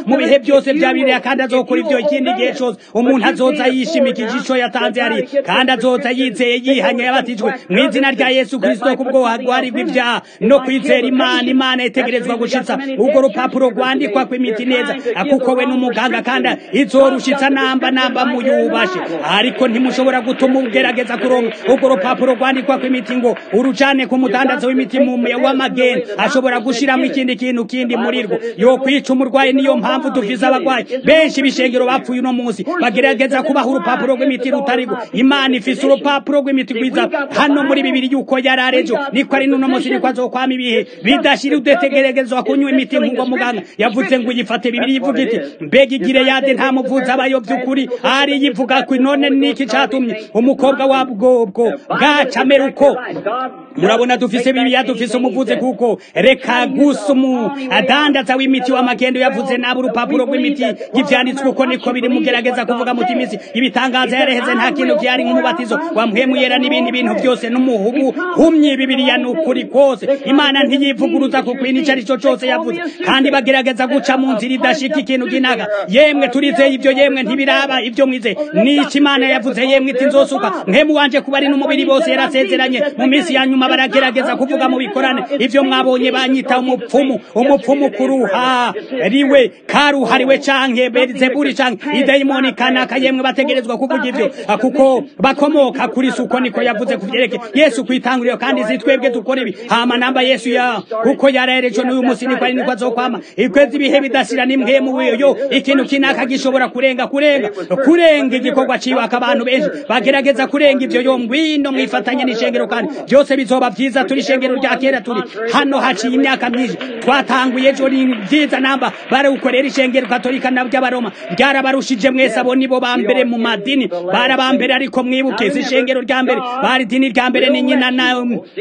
byose bya bibiliya kandi azokora ibyo ikindi gihe cyose umuntu azoza yishimikije ico yatanze hari kandi azoza yizeye yihanye yabatijwe mu izina rya yesu kristo kubwo hagwarirwa ibyaha no kwizera imana imana itegerezwa gushitsa urwo rupapuro rwandikwa kw'imiti neza kuko we n'umuganga kandi izorushitsa namba namba muyubashe ariko ntimushobora gutuma ugerageza kuronka urwo rupapuro rwandikwa kw'imiti ngo urujane ku mudandazo w'imiti w'amageni ashobora gushiramo ikindi kintu kindi muri rwo yo kwica umurwayi niyo mpamvu dufise abagwayi benshi bishengero bapfuye uno munsi bagerageza kubaha urupapuro rw'imiti rutarigo imana ifise urupapuro rw'imiti rwiza hano muri bibiri yuko yari arejo niko ari n'uno munsi niko azokwama ibihe bidashira udategerezwa kunywa imiti nk'ubwo muganga yavuze ngo uyifate bibiri yivuga iti mbega igire yade nta muvuzi abayo by'ukuri ari yivuga ko none niki catumye umukobwa wa bwobwo bwacamera uko murabona dufise bibiliya dufise umuvuzi kuko reka gusa umu adandaza w'imiti w'amagendo yavuze nabi urupapuro rw'imiti y'ivyanditswe uko niko biri mugerageza kuvuga muti imisi ibitangaza yareheze nta kintu vyari nk'umubatizo wa mpwemu yera n'ibindi bintu byose n'umuhubu humye bibiliya ni ukuri kose imana ntiyivuguruza ku kwini ico arico cose yavuze kandi bagerageza guca mu nzira idashika ikintu kinaga yemwe turizeye ivyo yemwe ntibiraba ivyo mwize nico imana yavuze yemwe iti nzosuka mpemu wanje kuba ari n'umubiri bose yarasezeranye mu minsi ya nyuma baragerageza kuvuga mu bikorane ivyo mwabonye banyita umupfumu umupfumu kuruha riwe karuhariwe canke berizeburi canke idayimoni kanaka yemwe bategerezwa kuvuga ivyo kuko bakomoka kuri suko niko yavuze kuvyereke yesu kwitanguriro kandi si twebwe dukora ibi hama namba yesu ya kuko yarahereje n'uyu musi niko ari niko azokwama ikwezi ibihe bidashira nimwe mu wiyo ikintu kinaka gishobora kurenga kurenga kurenga igikorwa ciwe abantu benshi bagerageza kurenga ivyo yo ngwino mwifatanye n'ishengero kandi byose bizoba vyiza turi ishengero rya kera turi hano haciye imyaka myinshi twatanguye ejo ni vyiza namba barawukorera ishengero katolika na ry'abaroma ryarabarushije mwese abo nibo ba mbere mu madini barabambere ariko mwibuke si ishengero rya mbere bari dini rya mbere ni nyina na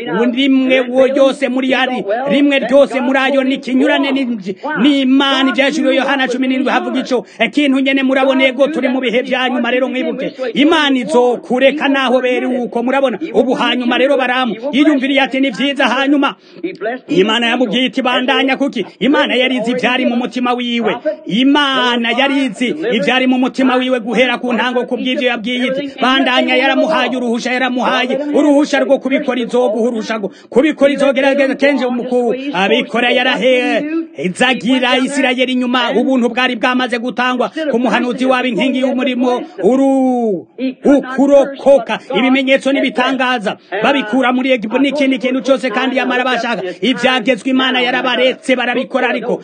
rimwe wo yose muri yari rimwe ryose muri ayo ni kinyurane n'imana ivyajuriwe yohana cumi n'indwi havuga ico ikintu nyene murabona ego turi mu bihe vya nyuma rero mwibuke imana izokureka naho beri uko murabona ubu hanyuma rero baramu yiyumviriye ati ni vyiza hanyuma imana yamubwiye iti bandanya kuki imana yarizi ivyari mu mutima wiwe imana yarizi ivyari mu mutima wiwe guhera ku ntango kubw'ivyo yabwiye iti bandanya yaramuhaye uruhusha yaramuhaye uruhusha rwo kubikora izoguha urusha rwo kubikora izogerageza kenje umukuru abikora yarahezagira isirayeli inyuma ubuntu bwari bwamaze gutangwa ku muhanuzi wabo inkingi y'umurimo uru ukurokoka ibimenyetso n'ibitangaza babikura muri egiputa n'ikindi kintu cyose kandi yamara bashaka ibyagezwe imana yarabaretse barabikora ariko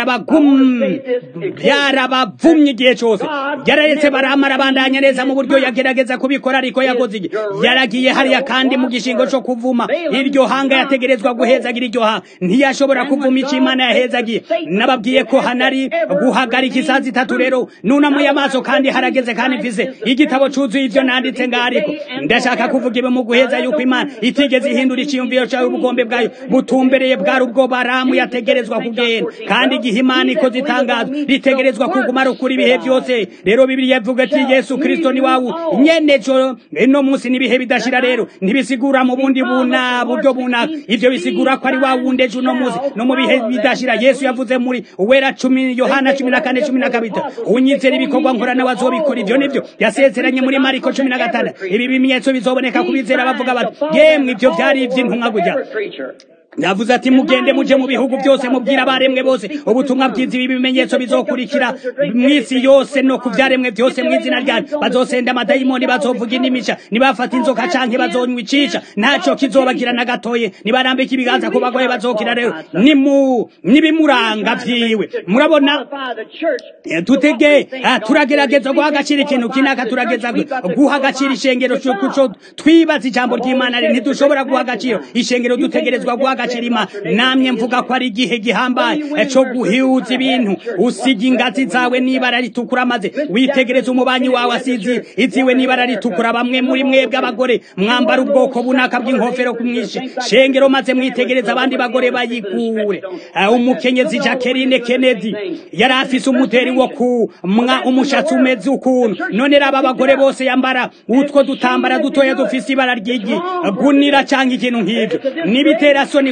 byarabavumye igihe cyose yararetse baramara bandanya neza mu buryo yagerageza kubikora ariko yakoze igihe yaragiye hariya kandi mu gishingo cyo kuvuma iryo hanga yategerezwa guhezagira iryo hanga ntiyashobora kuvuma icyo imana yahezagiye nababwiye ko hanari guhagarika isaha zitatu rero nunamuye amaso kandi harageze kandi mvise igitabo cyuzuye ibyo nanditse ngaho ariko ndashaka kuvuga ibi mu guheza yuko imana itigeze ihindura icyiyumviro cyawe ubugombe bwayo butumbereye bwari ubwo baramu yategerezwa kugenda kandi igihe imana ikoze itangazo ritegerezwa kuguma rukura ibihe byose rero bibiri yavuga ati yesu kirisito ni wawe nyene jo no munsi n'ibihe bidashira rero ntibisigura mu bundi buna buryo bunaka ivyo bisigura ko ari wa wundi ejo no munsi no mu bihe bidashira yesu yavuze muri uwera cumi yohana cumi na kane cumi na kabiri unyizera ibikorwa nkora nawe azobikora ivyo nivyo yasezeranye muri mariko cumi na gatandatu ibi bimenyetso bizoboneka kubizera bavuga bati yemwe ivyo vyari ivy'intumwa gujya yavuze ati mugende muje mu bihugu byose mubwira abaremwe bose ubutumwa bwiza ibi bimenyetso bizokurikira mw'isi yose no ku byaremwe byose mu izina ryanyu bazosenda amadayimoni bazovuga indimisha nibafata inzoka canke bazonywa icisha ntaco kizobagira na gatoye nibarambika ibiganza ku bagoye bazokira rero nimu nibimuranga vyiwe murabona tutege turagerageza guha agaciro ikintu kinaka turageza guha agaciro ishengero kuco twibaza ijambo ry'imana ntidushobora guha agaciro ishengero dutegerezwa guha agaciro imana namye mvuga ko ari igihe gihambaye co guhiuza ibintu usiga ingazi zawe n'ibara ritukura maze witegereza umubanyi wawe asizi iziwe n'ibara ritukura bamwe muri mwebwe abagore mwambara ubwoko bunaka bw'inkofero kumwishe shengero maze mwitegereza abandi bagore bayikure umukenyezi Jacqueline Kennedy yari afise umuderi wo ku mwa umushatsi umeze ukuntu none raba abagore bose yambara utwo dutambara dutoya dufise ibara ry'igi gunira canke ikintu nk'ivyo nibitera soni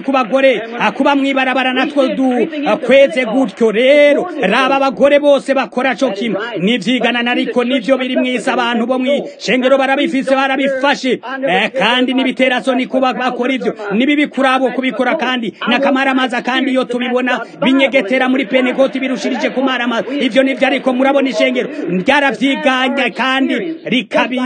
ku bagore kuba mwibarabara natwo dukweze gutyo rero raba abagore bose bakora co kimwe nivyiganana ariko nivyo biri mwisi abantu bo mw'ishengero barabifise barabifashe kandi n'ibiterasoni kuba bakora ivyo nibibi kuri abo kubikora kandi n'akamaramaza kandi iyo tubibona binyegetera muri penekoti birushirije kumaramaza ivyo nivyo ariko murabona ishengero ryaravyiganya kandi rikabi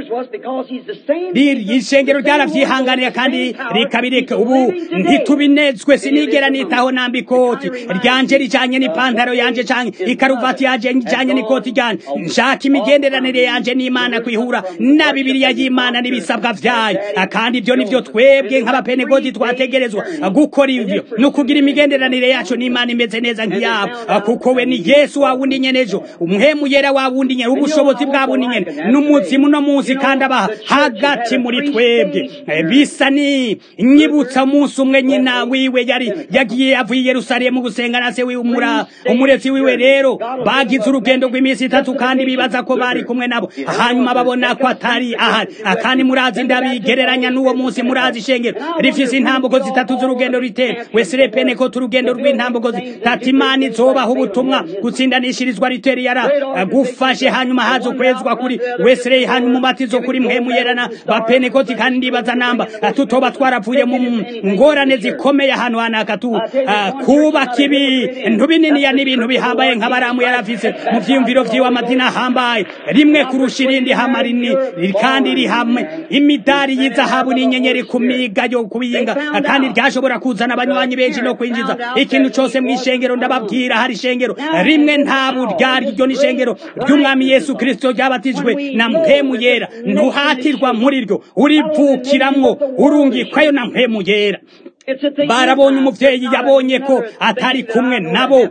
ishengero ryaravyihanganira kandi rikabireka ubu ntitubinezwe sinigera nitaho namba ikoti ryanje rijanye n'ipantaro yanje canke ikaruvati yanje ijanye n'ikoti ryanje nshaka imigenderanire yanje n'imana kwihura na bibiliya y'imana n'ibisabwa vyayo kandi ivyo nivyo twebwe nk'abapenegoti twategerezwa gukora ivyo ni ukugira imigenderanire yacu n'imana imeze neza nk'iyabo kuko we ni yesu wa wundi nyene ejo umuhemu yera wa wundi nyene ubushobozi bwa wundi nyene n'umuzimu no munsi kandi aba hagati muri twebwe bisa ni nyibutsa umunsi umwe nyina wiwe yari yagiye avuye i yerusalemu gusenga na se wiwe umura umurezi wiwe rero bagize urugendo rw'iminsi itatu kandi bibaza ko bari kumwe nabo hanyuma babona ko atari ahari kandi murazi ndabigereranya n'uwo munsi murazi ishengero rifise intambuko zitatu z'urugendo ritera wesire penekoti urugendo rw'intambuko zitatu imana izobaho ubutumwa gutsindanishirizwa riteri yara gufashe hanyuma haza ukwezwa kuri wesire hanyuma umubatizo kuri mpemu yerana bapenekoti kandi ndibaza namba tutoba twaravuye mu ngorane zikomeye ahantu hanaka tu kubaka ibintu bininiya n'ibintu bihambaye nk'abaramu yarafise mu vyiyumviro vyiwe amadini ahambaye rimwe kurusha irindi hamarini kandi rihamwe imidari y'izahabu n'inyenyeri ku miga yo kubiyinga kandi ryashobora kuzana abanywanyi benshi no kwinjiza ikintu cose mw'ishengero ndababwira hari ishengero rimwe nta buryari iryo ni ishengero ry'umwami yesu kristo ryabatijwe na mpemu yera ntuhatirwa muri ryo urivukiramwo urungikwayo na mpemu yera barabonye umuvyeyi yabonye ko atari kumwe nabo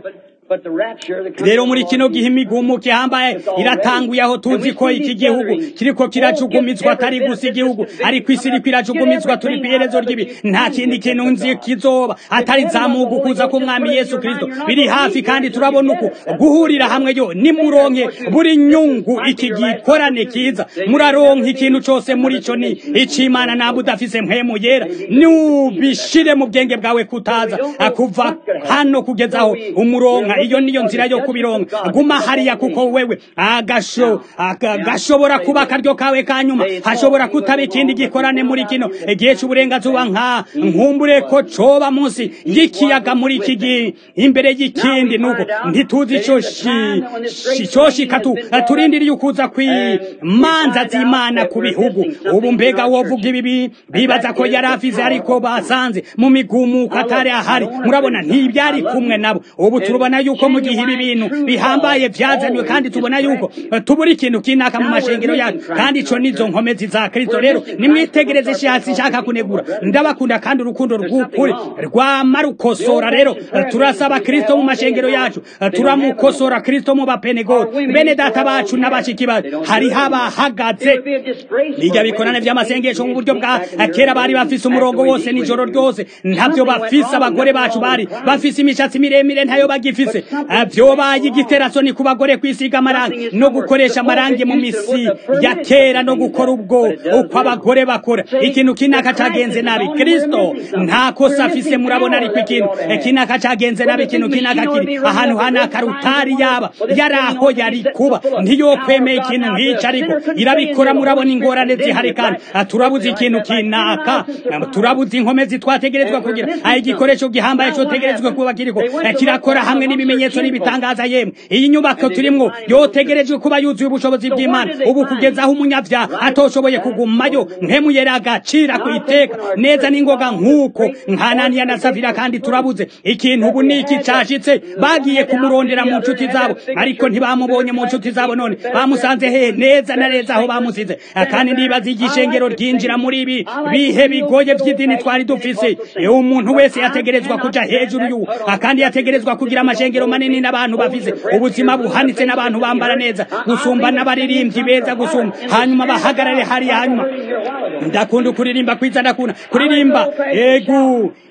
rero muri kino gihe imigumuko ihambaye iratanguye aho tuzi ko iki gihugu kiriko kirajugumizwa atari gusa igihugu ariko isi iriko irajugumizwa turi kw'iherezo ry'ibi nta kindi kintu nzi kizoba atari zamuga kuza k'umwami yesu kristo biri hafi kandi turabona uku guhurira hamwe yo nimuronke buri nyungu iki gikorane kiza muraronka ikintu cose muri co ni icimana naba udafise mpemu yera nubishire mu bwenge bwawe kutaza kuva hano kugeza aho umuronka iyo niyo nzira yo kubironka guma hariya kuko wewe agasho gashobora kuba akaryo kawe kanyuma hashobora kutaba ikindi gikorane muri kino igihe c'uburengazuba nka nkumbure ko coba munsi y'ikiyaga muri iki gihe imbere y'ikindi nuko ntituzi ico coshika tu turindiriye ukuza kw'imanza z'imana ku bihugu ubu mbega wovuga ibi bibaza ko yari afize ariko basanze mu migumuko atari ahari murabona ntibyari kumwe nabo ubu turubona yuko mu gihe ibi bintu bihambaye byazanywe kandi tubona yuko tubura ikintu kinaka mu mashengero yacu kandi ico nizo nkomezi za kristo rero nimwitegereze shatsi nshaka kunegura ndabakunda kandi urukundo rw'ukuri rwama rukosora rero turasaba kristo mu mashengero yacu turamukosora kristo mu bapenegoti bene data bacu n'abashiki bacu hariho abahagaze bijya bikorane vy'amasengesho mu buryo bwa kera bari bafise umurongo wose nijoro ryose ntavyo bafise abagore bacu bari bafise imishatsi miremire ntayo bagifise vyobaye igiterasoni ku bagore kwisiga amarangi no gukoresha amarangi mu misi ya kera no gukora ubwo uko abagore bakora ikintu kinaka cagenze nabi kristo nta kosa afise murabona ariko ikintu kinaka cagenze nabi ikintu kinaka kiri ahantu hanaka rutari yaba yari aho yari kuba ntiyokwemeye ikintu nk'ico ariko irabikora murabona ingorane zihari kandi turabuze ikintu kinaka turabuze inkomezi twategerezwa kugira aho igikoresho gihambaye cotegerezwa kuba kiriko kirakora hamwe n'ibimenyetso n'ibitangaza yemwe iyi nyubako turimwo yotegerejwe kuba yuzuye ubushobozi bw'imana ubu kugeza aho umunyavyaha atoshoboye kugumayo nkemuyera agacira ku iteka neza n'ingoga nk'uko nkananiya na safira kandi turabuze ikintu ubu niki cashitse bagiye kumurondera mu nshuti zabo ariko ntibamubonye mu nshuti zabo none bamusanze he neza na neza aho bamusize kandi ndibaza igishengero ryinjira muri ibi bihe bigoye vy'idini twari dufise umuntu wese yategerezwa kuja hejuru y'uwo kandi yategerezwa kugira amashengero manini n'abantu bafise ubuzima buhanitse n'abantu bambara neza gusumba n'abaririmbyi beza gusumba hanyuma bahagarare hariya hanyuma ndakunda kuririmba kwiza ndakunda kuririmba egu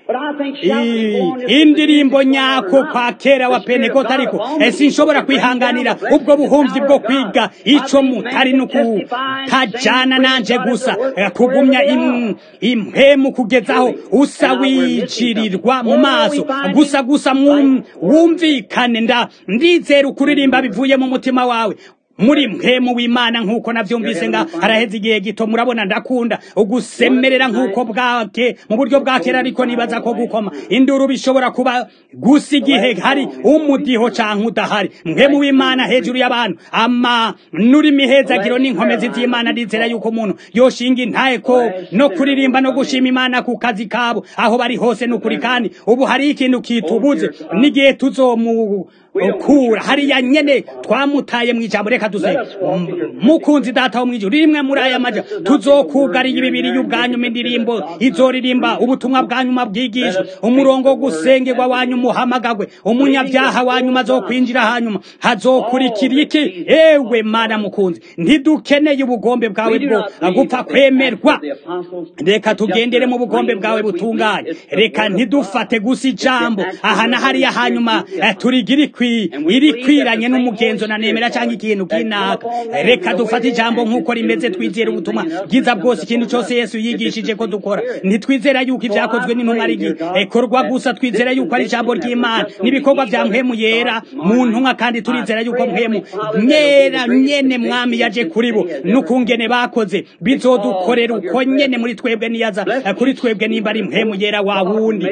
indirimbo nyako kwa kera wa pentekote ariko sinshobora kwihanganira ubwo buhumvi bwo kwiga ico mutari nukutajana nanje gusa kugumya impemu kugezaho usa wicirirwa mu maso gusa gusa wumvikane nda ndizera ukuririmba bivuye mu mutima wawe muri mpemu w'imana nk'uko navyumvise nga haraheze igihe gito murabona ndakunda ugusemerera nk'uko bwake mu buryo bwa kera ariko nibaza ko gukoma induru bishobora kuba gusa igihe hari umudiho canke udahari mpemu w'imana hejuru y'abantu ama nurimi hezagiro n'inkomezi z'imana rizera yuko umuntu yoshinga intaye ko no kuririmba no gushima imana ku kazi kabo aho bari hose n'ukuri kandi ubu hari ikintu kitubuze n'igihe tuzomu kura hariya nyene twamutaye mwijambo reka duze mukunzi data wo mwijuru rimwe muri aya maja tuzokugariye ibibiri y'ubwanyuma indirimbo izoririmba ubutumwa bwanyuma bwigishwa umurongo wo gusengerwa wanyu muhamagagwe umunyabyaha wanyuma azokwinjira hanyuma hazokurikira iki ewe mana mukunzi ntidukeneye ubugombe bwawe bwo gupfa kwemerwa reka tugendere mu bugombe bwawe butunganye reka ntidufate gusa ijambo aha na hariya hanyuma turigire iri kwiranye n'umugenzo na nemera cyangwa ikintu kinaka reka dufate ijambo nk'uko rimeze twizera ubutumwa bwiza bwose ikintu cyose yesu yigishije ko dukora ntitwizera yuko ibyakozwe n'intumwa ari ikorwa gusa twizera yuko ari ijambo ry'imana n'ibikorwa bya mpemu yera mu ntumwa kandi turizera yuko mpemu nyera nyene mwami yaje kuri bo n'ukungene bakoze bizodukorera uko nyene muri twebwe niyaza kuri twebwe nimba ari mpemu yera wa wundi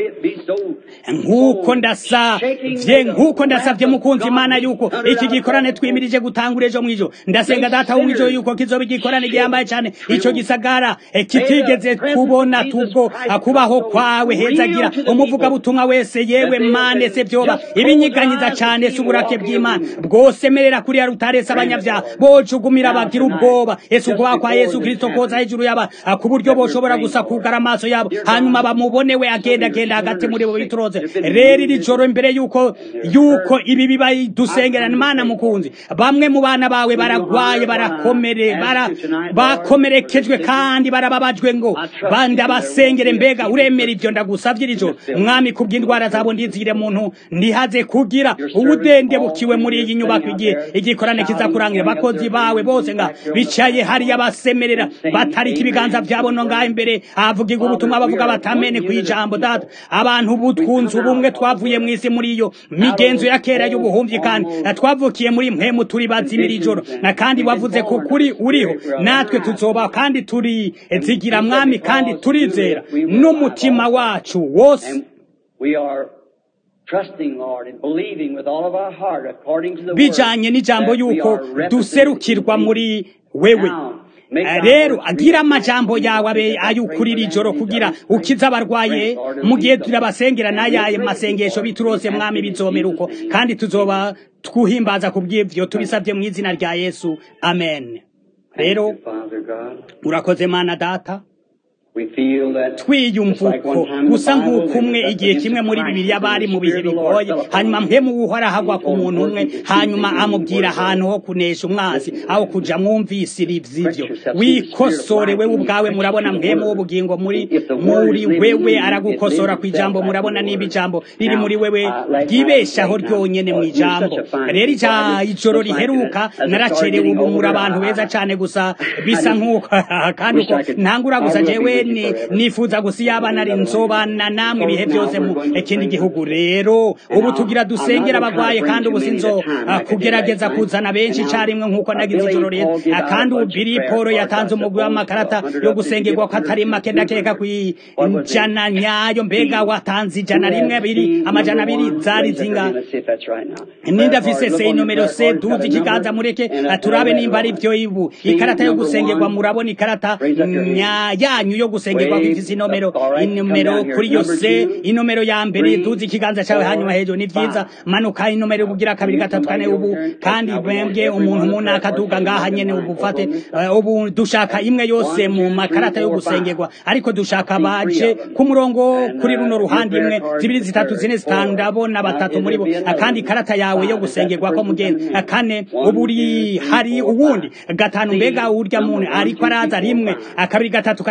nk'uko ndasavye nk'uko ndasavye mukunzi imana yuko iki gikorane twimirije gutangura ejo mwijo ndasenga data wo mwijo yuko kizoba igikorane gihambaye cyane ico gisagara kitigeze kubona tubwo kubaho kwawe hezagira umuvuga butumwa wese yewe mane se vyoba ibinyiganyiza cyane se uburake bw'imana bwose merera kuri ya rutarese abanyavyaha bocugumira bagira ubwoba ese ukubaho kwa yesu kristo koza hejuru yaba ku buryo boshobora gusa kugara amaso yabo hanyuma bamubone we agenda agenda hagati muri bo bituroze rero iri joro imbere yuko yuko ibi biba dusengerana imana mukunzi bamwe mu bana bawe baragwaye barakomere bara bakomerekejwe kandi barababajwe ngo banda basengere mbega uremera ibyo ndagusavye iri joro mwami kubw'indwara zabo ndizire muntu ntihaze kugira ubudende bukiwe muri iyi nyubako igihe igikorane kiza kurangira bakozi bawe bose nga bicaye hariya basemerera batarika ibiganza byabo no ngaho imbere havugirwa ubutumwa bavuga batamene ku ijambo data abantu butwunze ubumwe twavuye mu isi muri iyo migenzo ya kera y'ubuhumyi kandi twavukiye muri mpemu turi bazimira ijoro kandi wavuze ko kuri uriho natwe tuzoba kandi turi zigira mwami kandi turizera n'umutima wacu wose bijanye n'ijambo yuko duserukirwa muri wewe rero agira amajambo yawe abe ayukurira ijoro kugira ukiza abarwaye mu gihe turabasengera n'ayaye masengesho biturose mwami bizomera uko kandi tuzoba twuhimbaza ku bw'ivyo tubisabye mu izina rya yesu amen rero urakoze mana data twiyumva uko gusa nk'uko umwe igihe kimwe muri bibiri bari mu bihe bigoye hanyuma mpemu wuhora hagwa ku muntu umwe hanyuma amubwira ahantu ho kunesha umwazi aho kuja mwumvisira ivy'ivyo wikosore wewe ubwawe murabona mpemu w'ubugingo muri muri wewe aragukosora ku ijambo murabona niba ijambo riri muri wewe ryibeshaho ryonyene mu ijambo rero ijoro riheruka naracerewe ubu muri abantu beza cane gusa bisa nk'uko kandi uko ntangura gusa jewe nifuza gusa iyo abana ari nzobana namwe ibihe byose mu ikindi gihugu rero ubu tugira dusengera abagwaye kandi ubu sinzo kugerageza kuzana benshi icyarimwe nk'uko nagize ijoro rero kandi ubu biri paul yatanze umugwi w'amakarata yo gusengerwa ko atari make ndakeka ku ijana nyayo mbega watanze ijana rimwe abiri amajana abiri zari zinga nindafise se nomero se duzi ikiganza mureke turabe nimba ari byo ibu ikarata yo gusengerwa murabona ikarata yanyu yo gusengerwa kwifise inomero inomero kuri yo se inomero ya mbere duzi ikiganza cyawe hanyuma hejuru ni vyiza manuka inomero kugira kabiri gatatu kane ubu kandi mwebwe umuntu muna akaduga ngaha nyene ubu fate uh, ubu dushaka imwe yose mu makarata yo gusengerwa ariko dushaka baje ku murongo kuri runo ruhande imwe zibiri zitatu zine zitanu ndabona batatu muri bo kandi ikarata yawe yo gusengerwa ko mugenzi kane ubu hari uwundi gatanu mbega urya muntu ariko araza rimwe akabiri gatatu kane gatanu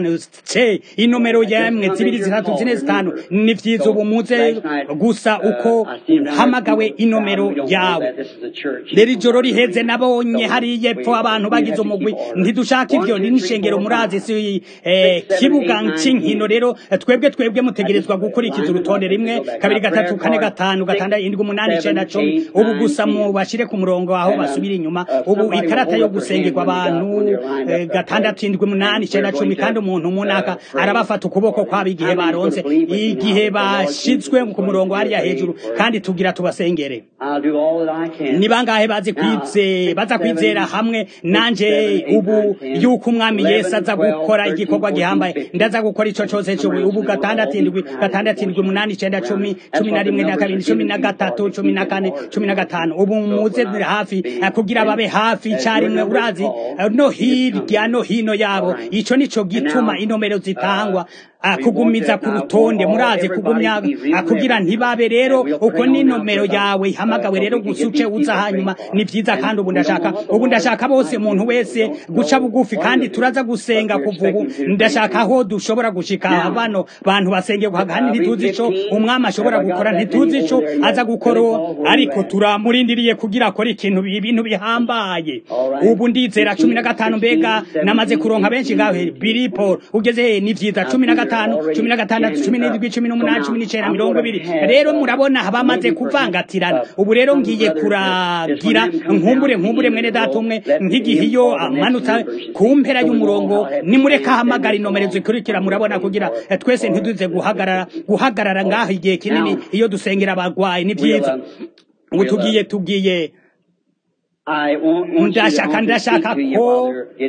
gatanu ce inomero yemwe zibiri zitatu zine zitanu ni vyiza ubu muze gusa uko hamagawe inomero yawe rero ijoro riheze nabonye hariya epfo abantu bagize umugwi ntidushaka ivyo ni n'ishengero murazi si eh, kibuga c'inkino rero twebwe twebwe mutegerezwa gukurikiza urutonde rimwe kabiri gatatu kane gatanu gatandatu indwi umunani icenda cumi ubu gusa mu bashire ku murongo aho basubira inyuma ubu ikarata yo gusengerwa abantu eh, gatandatu indwi umunani icenda cumi kandi umuntu munaka arabafata ukuboko kwabo igihe baronse igihe bashizwe ku murongo hariya hejuru kandi tugira tubasengere ni bangahe bazi kwize baza kwizera hamwe nanje ubu yuko umwami yesu aza gukora igikorwa gihambaye ndaza gukora ico cose cyo ubu gatandatu indwi gatandatu indwi umunani icenda cumi cumi na rimwe na kabiri cumi na gatatu cumi na kane cumi na gatanu ubu muze hafi eh, kugira babe hafi icarimwe urazi eh, no hirya no hino yabo ico nico gituma inomero zitangwa ah, kugumiza ku rutonde murazi kugumya ah, kugira ntibabe rero uko ni nomero yawe ihamagawe rero gusuce uza hanyuma ni vyiza kandi ubu ndashaka ubu ndashaka bose umuntu wese guca bugufi kandi turaza gusenga kuva ubu ndashaka aho dushobora gushika bano bantu basengerwa kandi ntituzi ico umwami ashobora gukora ntituzi ico aza gukora ariko turamurindiriye kugira akora ikintu ibintu bihambaye ubu ndizera cumi na gatanu mbega namaze kuronka benshi ngahe biripo ugeze ni vyiza cumi na gatanu cumi na gatandatu cumi n'indwi cumi n'umunani cumi n'icenda mirongo ibiri rero murabona bamaze kuvangatirana ubu rero ngiye kuragira nkumbure nkumbure mwene data umwe nk'igihe iyo amanutse ku mpera y'umurongo nimureka ahamagara inomero zikurikira murabona kugira eh, twese ntiduze guhagarara guhagarara ngaho igihe kinini iyo dusengera abagwayi ni vyiza ubu tugiye tugiye ndashaka ndashaka ko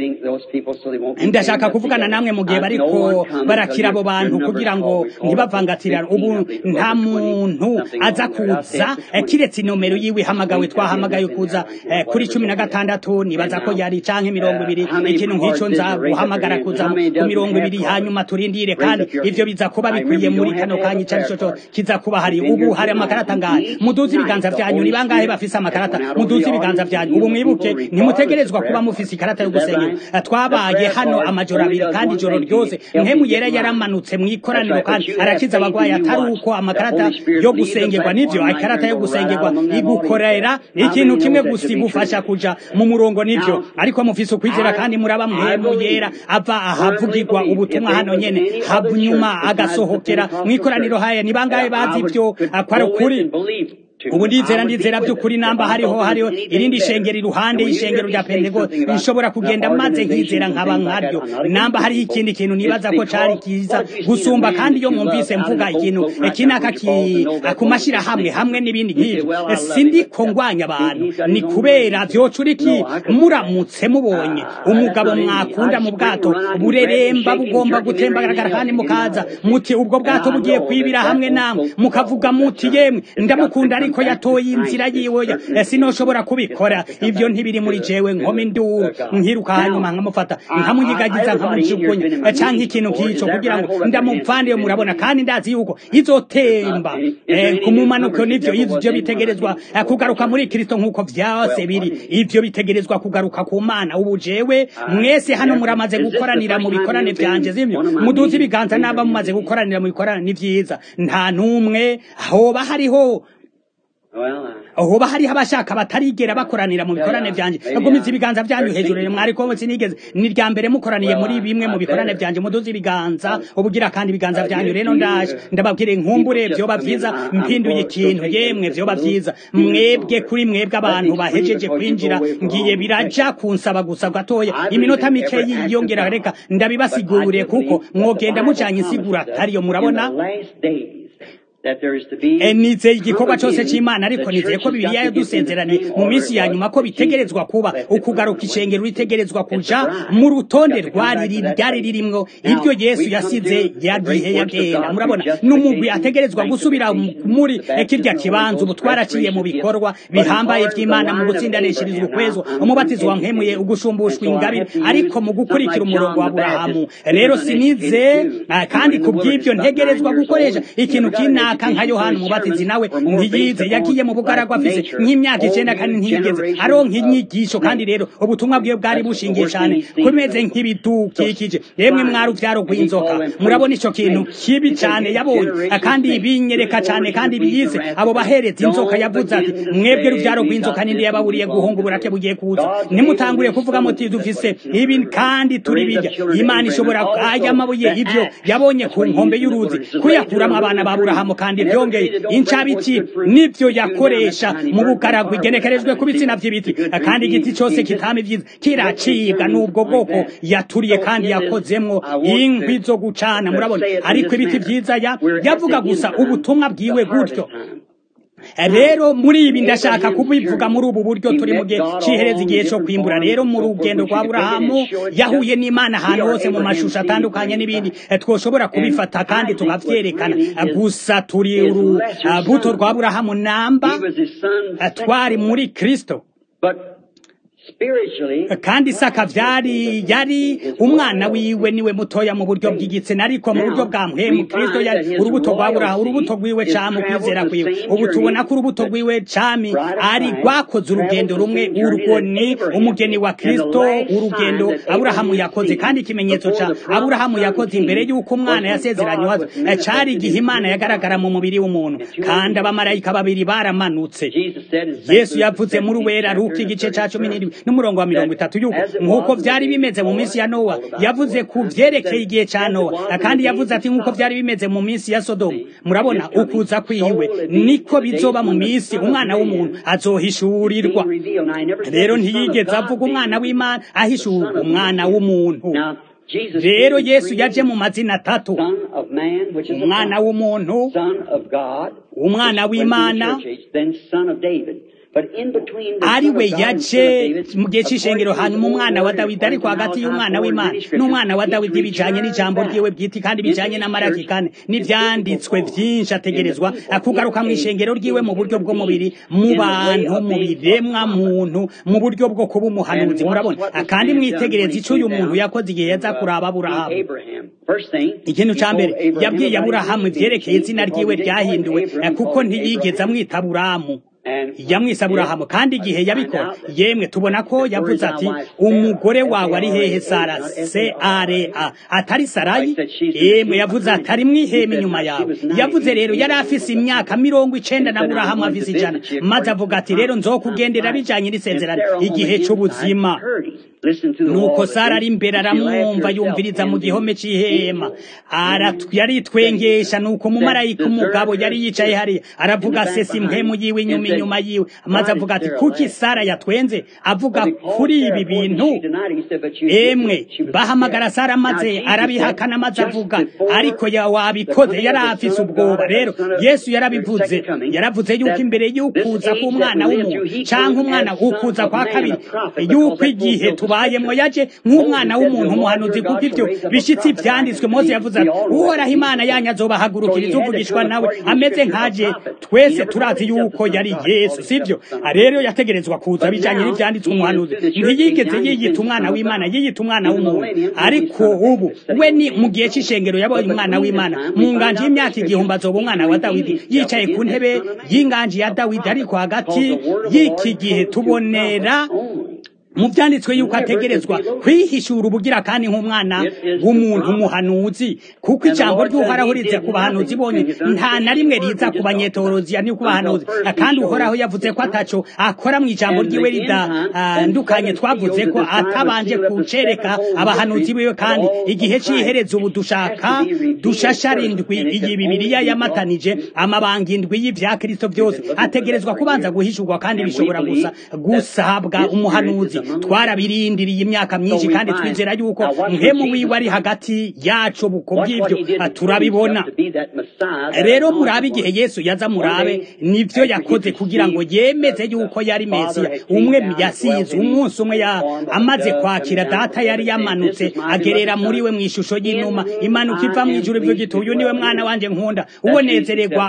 ndashaka kuvugana namwe mu gihe bariko barakira abo bantu kugira ngo ntibavangatirane ubu nta muntu aza kuza eh, kiretse inomero yiwe ihamagawe twahamagaye kuza eh, kuri cumi na gatandatu nibaza ko yari canke mirongo ibiri ikintu nk'ico nza guhamagara kuza ku mirongo ibiri hanyuma turindire kandi ivyo biza kuba bikwiye muri kano kanya ico arico co kiza kuba hari ubu hari amakarata ngahe muduze ibiganza vyanyu ni bangahe bafise amakarata muduze ibiganza vyanyu ubu mwibuke ntimutegerezwa kuba mufise ikarata yo gusengera twabaye hano amajoro abiri kandi ijoro ryose mpemu yera yaramanutse mw'ikoraniro kandi arakiza abagwayi atari uko amakarata yo gusengerwa nivyo ikarata yo gusengerwa igukorera ikintu kimwe gusa igufasha kuja mu murongo nivyo ariko mufise ukwizera kandi muraba mpemu yera ava ahavugirwa ubutumwa hano nyene hanyuma agasohokera mw'ikoraniro haya ni bangahe bazi ivyo akwari ukuri ubu ndizera ndizera by'ukuri namba hariho hariho irindi shengero iruhande y'ishengero rya pentekote nshobora kugenda maze nkizera nkaba nkaryo namba hariho ikindi kintu nibaza ko cari kiza gusumba kandi iyo mwumvise mvuga ikintu kinaka ku mashirahamwe hamwe n'ibindi nk'ivyo sindiko ngwanya abantu ni kubera vyoca uriki muramutse mubonye umugabo mwakunda mu bwato bureremba bugomba gutembagaragara kandi mukaza muti ubwo bwato bugiye kwibira hamwe namwe mukavuga muti yemwe ndamukunda ariko yatoye inzira yiwe sinoshobora kubikora ivyo ntibiri muri jewe nkoma induru nkiruka hanyuma nkamufata nkamunyigagiza nkamujugunya canke ikintu nk'ico kugira ngo ndamuvane murabona kandi ndazi yuko izotemba ku mumanuko nivyo ivyo bitegerezwa kugaruka muri kristo nk'uko vyose biri ivyo bitegerezwa kugaruka ku mana ubu jewe mwese hano muramaze gukoranira mu bikorane vyanje zimwe muduze ibiganza naba mumaze gukoranira mu bikorane ni vyiza nta n'umwe hoba hariho hoba hariho abashaka batarigera bakoranira mu bikorane vyanje gumiza ibiganza vyanyu hejuru mwariko sinigeze ni rya mbere mukoraniye muri bimwe mu bikorane vyanje muduze ibiganza ubugira kandi ibiganza vyanyu rero ndaje ndababwire nkumbure vyoba vyiza mpinduye ikintu yemwe vyoba vyiza mwebwe kuri mwebwe abantu bahejeje kwinjira ngiye biraja kunsaba gusa gatoya iminota mike yiyongera reka ndabibasigurire kuko mwogenda mucanye insigura atariyo murabona nizeye igikorwa cyose cy'imana ariko nizeye ko bibiliya yadusezeranye mu minsi ya nyuma ko bitegerezwa kuba ukugaruka ishengero ritegerezwa kuja mu rutonde rwari ryari ririmwo ibyo yesu yasize yagihe yagenda murabona n'umugwi ategerezwa gusubira muri kirya kibanza ubu twaraciye mu bikorwa bihambaye by'imana mu gutsindanishirizwa ukwezwa umubatizo wampemuye ugushumbushwa ingabire ariko mu gukurikira umurongo wa burahamu rero sinize kandi ku bw'ibyo ntegerezwa gukoresha ikintu kinaka kanaka nka yohana umubatizi nawe ntiyize yagiye mu bugaragwa afise nk'imyaka icenda kandi ntiyigeze aronka inyigisho kandi rero ubutumwa bwiwe bwari bushingiye cyane kumeze nk'ibidukikije yemwe mwari uvyaro rw'inzoka murabona ico kintu kibi cyane yabonye kandi binyereka cyane kandi biyize abo bahereza inzoka yavuze ati mwebwe ruvyaro rw'inzoka ninde yababuriye guhunga uburake bugiye kuza nimutangure kuvuga muti dufise ibi kandi turi bijya imana ishobora aya mabuye ibyo yabonye ku nkombe y'uruzi kuyakuramo abana ba burahamu kandi byongeye incabiti nibyo yakoresha mu bugaragwa igenekerejwe ku bitsina by'ibiti kandi igiti cyose kitama ibyiza kiracibwa n'ubwo bwoko yaturiye kandi yakozemwo inkwi zo gucana murabona ariko ibiti byiza yavuga gusa ubutumwa bwiwe gutyo rero muri ibi ndashaka kubivuga muri ubu buryo turi mu gihe cihereza igihe cyo kwimbura rero mu rugendo rwa burahamu yahuye n'imana ahantu hose mu mashusho atandukanye n'ibindi twoshobora kubifata kandi tukavyerekana gusa turi urubuto rwa burahamu namba twari muri kristo kandi isaka vyari yari umwana wiwe niwe mutoya mu buryo bw'igitsina ariko mu buryo bwa mpwemu kristo yari urubuto rwa burahamu urubuto rwiwe cami ukwizera kwiwe ubu tubona ko urubuto rwiwe cami ari rwakoze urugendo rumwe urwo ni umugeni wa kristo urugendo aburahamu yakoze kandi ikimenyetso ca aburahamu yakoze imbere y'uko umwana yasezeranywe cari igihe imana yagaragara mu mubiri w'umuntu kandi abamarayika babiri baramanutse yesu yavuze muri wera ruka igice ca cumi n'indwi n'umurongo wa mirongo itatu yuko nk'uko vyari bimeze mu minsi ya nowa yavuze ku vyerekeye igihe ca nowa kandi yavuze ati nk'uko vyari bimeze mu minsi ya sodomu murabona ukuza kwiwe niko bizoba mu minsi umwana w'umuntu azohishurirwa rero ntiyigeze avuga umwana w'imana ahishurwa umwana w'umuntu rero yesu yaje mu mazina atatu umwana w'umuntu umwana w'imana ari we yaje mu gihe cy'ishengero hanyuma umwana wa dawidi ariko hagati y'umwana w'imana n'umwana wa dawidi bijanye n'ijambo ryiwe bwite kandi bijanye n'amaraki kane n'ivyanditswe vyinshi ategerezwa kugaruka mu ishengero ryiwe mu buryo bw'umubiri mu bantu mu biremwa muntu mu buryo bwo kuba umuhanuzi murabona kandi mwitegereza ico uyu muntu yakoze igihe yaza kuraba aburahamu ikintu ca mbere yabwiye aburahamu ivyerekeye izina ryiwe ryahinduwe kuko ntiyigeze amwita aburamu yamwise aburahamu kandi igihe yabikora yemwe tubona ko yavuze ati umugore wawe ari hehe sara se are a atari sarayi yemwe yavuze ati ari mwihema inyuma yawe yavuze rero yari afise imyaka mirongo icenda na aburahamu afise ijana maze avuga ati rero nzokugendera bijanye n'isezerano igihe c'ubuzima nuko sara ari imbere aramwumva yumviriza mu gihome c'ihema yaritwengesha nuko umumarayika umugabo yari yicaye hariya aravuga sesa impwemu yiwe inyuma inyuma yiwe maze avuga ati kuki sara yatwenze avuga kuri ibi bintu emwe bahamagara sara maze arabihakana maze avuga ariko wabikoze yari afise ubwoba rero yesu yarabivuze yaravuze yuko imbere y'ukuza k'umwana w'umuntu canke umwana ukuza kwa kabiri yuko igihe tubayemwo yaje nk'umwana w'umuntu umuhanuzi kuko ivyo bishitsi vyanditswe mose yavuze ati uhoraho imana yanyu azobahagurukiriza uvugishwa nawe ameze nkaje twese turazi yuko yari yesu sivyo rero yategerezwa kuza bijanye n'ivyanditswe umuhanuzi ntiyigeze yiyita umwana w'imana yiyita umwana w'umuntu ariko ubu we ni mu gihe c'ishengero yabonye umwana w'imana mu nganji y'imyaka igihumbi azoba umwana wa dawidi yicaye ku ntebe y'inganji ya dawidi ariko hagati y'iki gihe tubonera mu byanditswe yuko ategerezwa kwihishura ubugira kandi nk'umwana w'umuntu umuhanuzi kuko ijambo ry'uhoraho riza ku bahanuzi bonye nta na rimwe riza ku banyetoroziya ni ku bahanuzi kandi uhoraho yavuze ko ataco akora mu ijambo ryiwe ridandukanye twavuze ko atabanje kucereka abahanuzi biwe kandi igihe c'ihereza ubu dushaka dushashara indwi iyi bibiliya yamatanije amabanga indwi y'ivya kristo byose ategerezwa kubanza guhishurwa kandi bishobora gusa gusabwa umuhanuzi twarabirindiriye imyaka myinshi kandi twizera yuko mpemu wiwe ari hagati yacu buko bw'ibyo turabibona rero murabe igihe yesu yaza murabe nivyo yakoze kugira ngo yemeze yuko yari mesiya umwe yasize umunsi umwe ya amaze kwakira data yari yamanutse agerera muri we mu ishusho y'inuma imanuka iva mu ijuru ivyo gito uyu niwe mwana wanje nkunda uwo nezererwa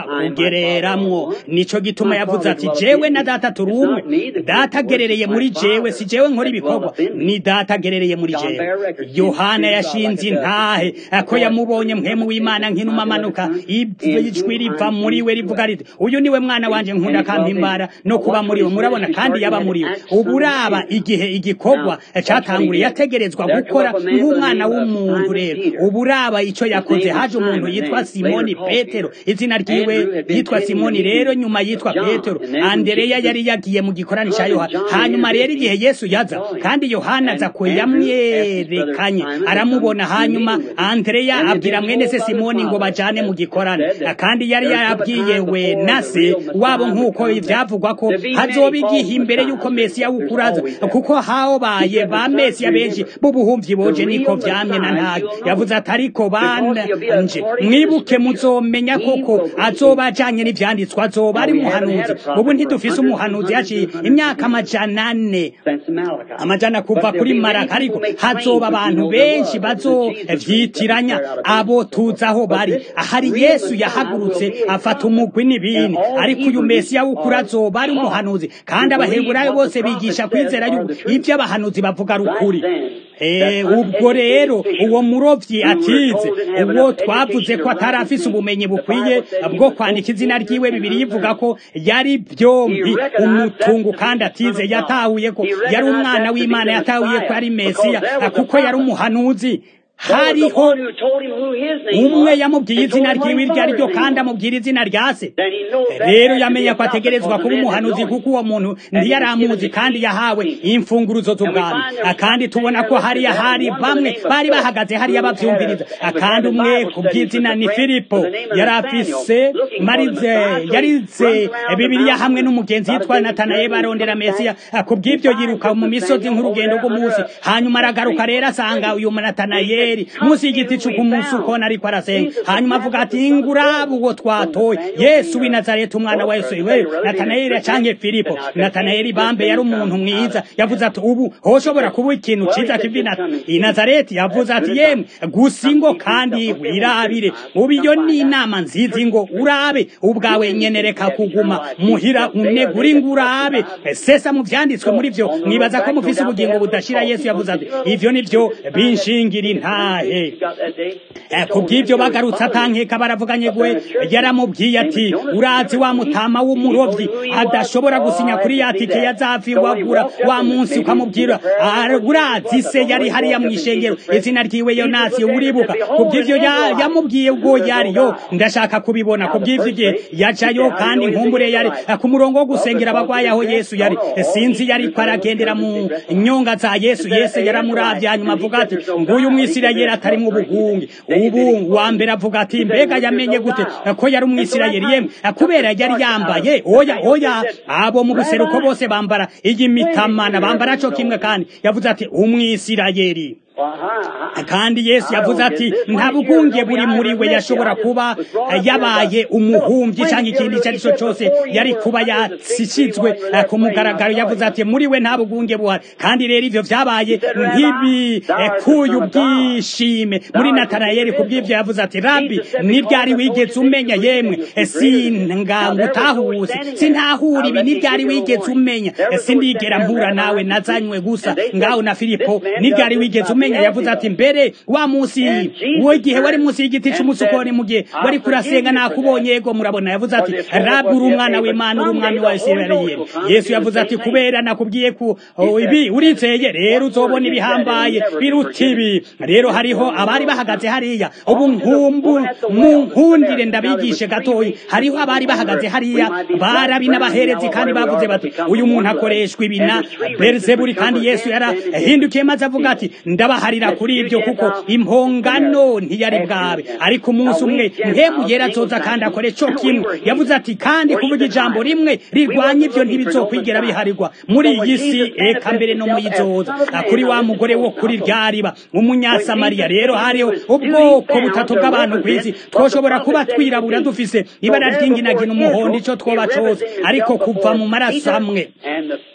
kugereramwo nico gituma yavuze ati jewe na data turi umwe data agerereye muri jewe si jewe jewe nkora ibikorwa ni data agerereye muri jewe yohana yashinze intahe ko yamubonye mpemu w'imana nk'inuma amanuka ijwi riva muri we rivuga riti uyu niwe mwana wanje nkunda kampimbara no kuba muri we murabona kandi yaba muri we ubu uraba igihe igikorwa catanguriye yategerezwa gukora nk'umwana w'umuntu rero ubu uraba ico yakoze haje umuntu yitwa simoni petero izina ryiwe yitwa simoni rero nyuma yitwa petero andereya yari yagiye mu gikorani ca yohana hanyuma rero igihe yesu yaza kandi yohana aza ko yamwerekanye aramubona hanyuma andereya abwira mwene se simoni ngo bajane mu gikorani kandi yari yarabwiye we na se wabo nk'uko ivyavugwa ko hazoba igihe imbere y'uko mesiya wukuraza kuko habaye ba mesiya benshi b'ubuhumvyi boje niko vyamye na ntayo yavuze ati ariko banje mwibuke muzomenya koko azoba ajanye n'ivyanditswe azoba ari muhanuzi ubu ntidufise umuhanuzi yaciye imyaka amajana ane amajana kuva kuri maraka ariko hazoba abantu benshi bazovyitiranya abo tuzi aho bari ahari yesu yahagurutse afata umugwi n'ibindi ariko uyu mesiya w'ukuri azoba ari umuhanuzi kandi abaheburayo bose bigisha kwizera yuko ivyo abahanuzi bavuga ari ukuri ubwo rero uwo murovyi atize uwo twavuze ko atari afise ubumenyi bukwiye bwo kwandika izina ryiwe bibiri yivuga ko yari byombi umutungu kandi atize yatahuye ko yari umwana w'imana yatahuye ko ari mesiya kuko yari umuhanuzi hariho umwe yamubwiye izina ryiwe iryo ari ryo kandi amubwira izina rya se rero yamenye ko ategerezwa kuba umuhanuzi kuko uwo muntu ntiyaramuzi kandi yahawe imfunguruzo z'ubwami kandi tubona ko hariya hari bamwe bari bahagaze hariya bavyumviriza kandi umwe ku bw'izina ni filipo yari afise marize yarize bibiliya hamwe n'umugenzi yitwa natanaye barondera mesiya ku bw'ivyo yiruka mu misozi nk'urugendo rw'umunsi hanyuma aragaruka rero asanga uyu natanaye munsi y'igiti c'ukumunsi ukona ariko arasenga hanyuma avuga ati ngurabu uwo twatoye yesu w'i nazareti umwana wa yesu we natanayeli canke filipo natanayeli bambe yari umuntu mwiza yavuze ati ubu hoshobora kuba ikintu ciza kivi i nazareti yavuze ati yemwe gusa ingo kandi wirabire ubu iyo ni inama nziza ingo urabe ubwawe nyene reka kuguma muhira unegura ingo urabe sesa mu vyanditswe muri vyo mwibaza ko mufise ubugingo budashira yesu yavuze ati ivyo nivyo binshingira intahe kubw'ivyo bagarutse atankeka baravuganye gwe yaramubwiye ati urazi wa mutama w'umurovyi adashobora gusinya kuri ya tike yazavi wagura wa munsi ukamubwira urazi se yari hariya mu ishengero izina ryiwe yonasi uribuka kubw'ivyo yamubwiye ubwo yariyo ndashaka kubibona kubw'ivyo igihe yajayo kandi nkumbure yari ku murongo wo gusengera abagwayi aho yesu yari sinzi yariko aragendera mu nyonga za yesu yesu yaramuravye hanyuma avuga ati nguyu umwisirayeli atarimwo ubugungi ubu wa mbere avuga ati mbega yamenye gute ko yari umwisirayeli yemwe kubera yari yambaye oya oya abo mu buseruko bose bambara iyi mitamana bambara co kimwe kandi yavuze ati umwisirayeli kandi yesu yavuze ati nta bugunge buri muri we yashobora kuba yabaye umuhumvyi cyangwa ikindi icyo ari cyo cyose yari kuba yatsishizwe ku mugaragaro yavuze ati muri we nta bugunge buhari kandi rero ivyo vyabaye nk'ibikuye ubwishime muri natanayeli ku bw'ivyo yavuze ati rabi ni ryari wigeze umenya yemwe singanga utahuse sintahura ibi ni ryari wigeze umenya sindigera mpura nawe nazanywe gusa ngaho na filipo ni ryari wigeze umenya yavuze ati mbere wa munsi w'igihe wari munsi y'igiti cy'umusukoni mu gihe wari kurasenga nakubonye yego murabona yavuze ati rabi uri umwana w'imana uri umwami wa isirayeli yesu yavuze ati kubera nakubwiye ku ibi urizeye rero uzobona ibihambaye biruta ibi rero hariho abari bahagaze hariya ubu nkumbu munkundire ndabigishe gatoyi hariho abari bahagaze hariya barabi n'abaherezi kandi bavuze bati uyu muntu akoreshwa ibi na berizeburi kandi yesu yarahindukiye maze avuga ati ndabaharira kuri ibyo kuko impongano ntiyari bwabe ariko umunsi umwe mpemu yera azoza kandi akore co kimwe yavuze ati kandi kuvuga ijambo rimwe rirwanya ibyo ntibizokwigera biharirwa muri iyi si eka mbere no muyizoza kuri wa mugore wo kuri ryariba umunyasamariya rero hariho ubwoko butatu bw'abantu kw'isi twoshobora kuba twirabura dufise ibara ry'inginagina umuhondo ico twoba cose ariko kuva mu maraso amwe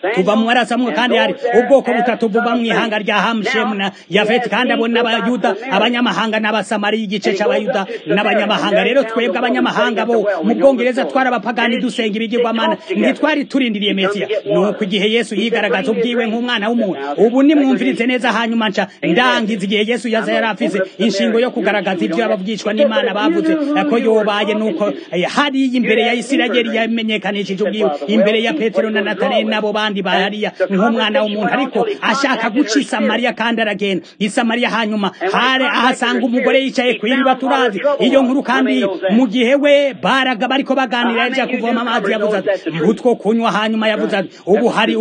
tuva mu marasamwe kandi hari ubwoko butatu buva mu ihanga rya hamushemu na yafeti kandi abo n'abayuda abanyamahanga n'abasamari igice c'abayuda n'abanyamahanga rero twebwe abanyamahanga bo mu bwongereza twari abapagani dusenga ibigirwamana ntitwari turindiriye mesiya nuko igihe yesu yigaragaza ubwiwe nk'umwana w'umuntu ubu nimwumvirize neza hanyuma nca ndangiza igihe yesu yaza yari afise inshingo yo kugaragaza ibyo abavugishwa n'imana bavuze ko yobaye nuko hariya imbere ya isirayeli yamenyekanishije ubwiwe imbere ya petero na nataneli n'abo bandi bahariya nk'umwana w'umuntu ariko ashaka guca isamariya kandi aragenda isamariya hanyuma hare ahasanga umugore yicaye ku iriba turazi iyo nkuru kandi mu gihe we baraga bariko baganira yaja kuvoma amazi yavuze ati mbutwo kunywa hanyuma yavuze ati ubu hari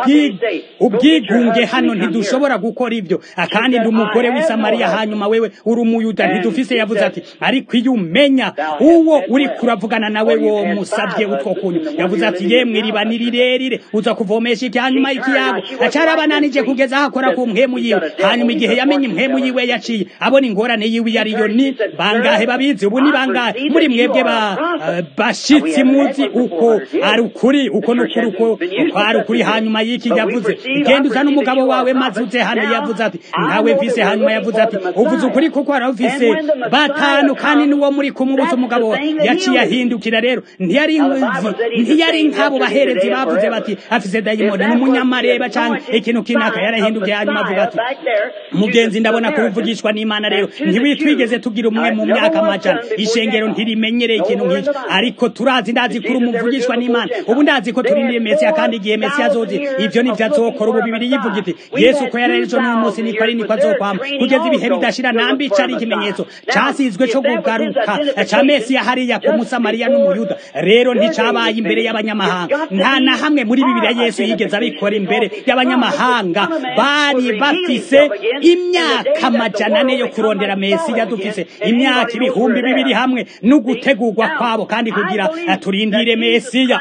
ubwigunge hano ntidushobora gukora ibyo kandi ndi umugore w'isamariya hanyuma wewe uri umuyuda ntidufise yavuze ati ariko iyo umenya uwo uri kuravugana nawe wo musabye utwo kunywa yavuze ati yemwe iriba ni rirerire uza kuvomesha iki hanyuma ikiyago acarabananije kugeza aho akora ku mpemu yiwe hanyuma igihe yamenye impemu yiwe yaciye abona ingorane yiwe iyo ariyo ni bangahe babizi ubu ni bangahe muri mwebwe ba bashitsi muzi uko ari ukuri uko n'ukuri uko ari ukuri hanyuma y'iki yavuze genda uzana umugabo wawe maze uze hano yavuze ati ntawe mvise hanyuma yavuze ati uvuze ukuri kuko arawufise batanu kandi n'uwo muri kumubuza umugabo we yaciye ahindukira rero ntiyari ntiyari nk'abo baherezi bavuze bati afise dayimoni ni umunyamareba cyangwa ikintu kinaka yarahindukiye hanyuma avuga ati mugenzi ndabona kubuvugishwa n'imana rero ntiwitwigeze tugira umwe mu myaka amajana ishengero ntirimenyereye ikintu nk'icyo ariko turazi ndazi kuri umuvugishwa n'imana ubu ndazi ko turindiriye mesiya kandi igihe mesiya azozi ibyo nivyo azokora ubu bibiri yivuga iti yesu ko yari ejo n'uyu munsi niko ari niko azokwama kugeza ibihe bidashira nambica ari ikimenyetso casizwe co kugaruka ca mesiya hariya ku musamariya n'umuyuda rero nticabaye imbere y'abanyamahanga nta na hamwe muri bibiliya yesu yigeze abikora imbere y'abanyamahanga bari bafise imyaka amajana ane yo kurondera mesiya dufise imyaka ibihumbi bibiri hamwe n'ugutegurwa kwabo kandi kugira turindire mesiya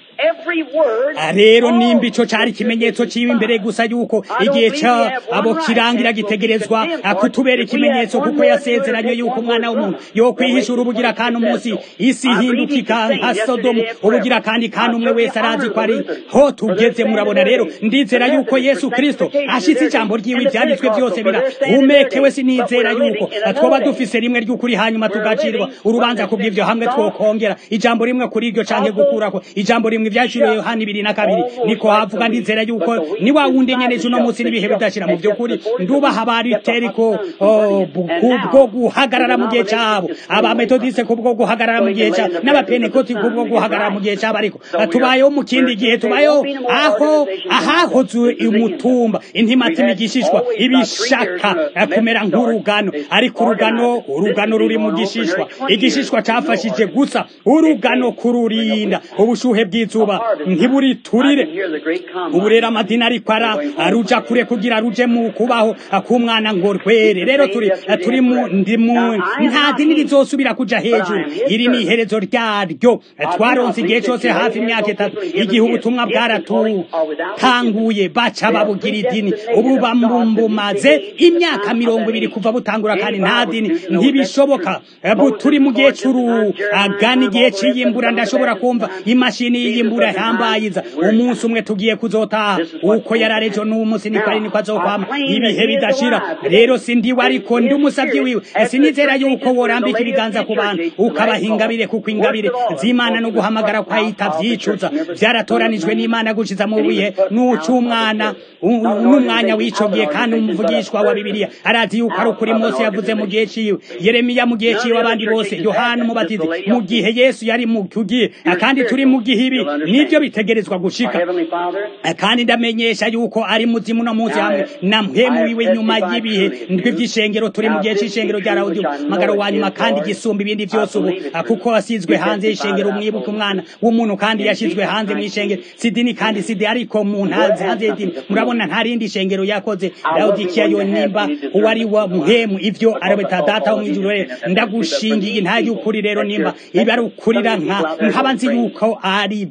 rero nimba ico cari ikimenyetso ciwe imbere gusa yuko igihe ca abo kirangira gitegerezwa kutubera ikimenyetso kuko yasezeranye yuko umwana w'umuntu yokwihishura ubugira kandi umunsi isi ihindukika nka sodomu ubugira kandi kandi umwe wese arazi ko ari ho tugeze murabona rero ndizera yuko yesu kristo ashitse ijambo ryiwe ivyanditswe vyose birahumekewe sinizera yuko twoba dufise rimwe ry'ukuri hanyuma tugacirwa urubanza kubw'ivyo hamwe twokongera ijambo rimwe kuri iryo canke gukurako ijambo rimwe ivyaciriwe yohana ibiri na kabiri niko havuga ndizera yuko ni wa wundi nyene uno munsi n'ibihe bidashira mu vy'ukuri ndubaha abariteri ko kubwo guhagarara mu gihe cabo abametodiste kubwo guhagarara mu gihe cabo n'abapenekoti kubwo guhagarara mu gihe cabo ariko tubayeho mu kindi gihe tubayeho aho ahahoze umutumba intimatima igishishwa ibishaka kumera nk'urugano ariko urugano urugano ruri mu gishishwa igishishwa cafashije gusa urugano kururinda ubushuhe bw'izuba ntiburiturire ubu rero amadini ariko ara aruja kure kugira ruje mu kubaho k'umwana ngo rwere rero turi turi mu ndimu nta dini rizosubira kuja hejuru iri ni iherezo ryaryo twaronse igihe cyose hafi imyaka itatu igihe ubutumwa bwaratutanguye baca babugira idini ubu bambumaze imyaka mirongo ibiri kuva butangura kandi nta dini ntibishoboka turi mu gihe c'urugana igihe c'iyimbura ndashobora kumva imashini y'iyimbura yambayiza umunsi umwe tugiye kuzotaha uko yararejo n'uwo munsi niko ari niko azokwama ibihe bidashira rero sindiwe ariko ndi umusavyi wiwe sinizera yuko worambika ibiganza ku bantu ukabaha ingabire kuko ingabire z'imana no guhamagara kwayita vyicuza vyaratoranijwe n'imana gushiza mu bihe n'uc'umwana n'umwanya w'ico gihe kandi umuvugishwa wa bibiliya arazi yuko ari ukuri mose yavuze mu gihe ciwe yeremiya mu gihe ciwe abandi bose yohana umubatizi mu gihe yesu yari mu kugiye kandi turi mu gihe ibi nibyo bitegerezwa gushika kandi ndamenyesha yuko ari muzimu no munsi hamwe na mpemu wiwe nyuma y'ibihe ndwi vy'ishengero turi mu gihe c'ishengero rya rawudi magaro wa nyuma kandi gisumba ibindi vyose ubu kuko wasizwe hanze y'ishengero umwibuka umwana w'umuntu kandi yashizwe hanze mw'ishengero sidini kandi sidi ariko mu ntazi hanze y'idini murabona nta rindi shengero yakoze rawudikiya yo nimba uwari wa muhemu ivyo arabeta data wo mw'ijuru rero ndagushingiye nta y'ukuri rero nimba ibi ari ukurira nka nkaba nzi yuko ari byo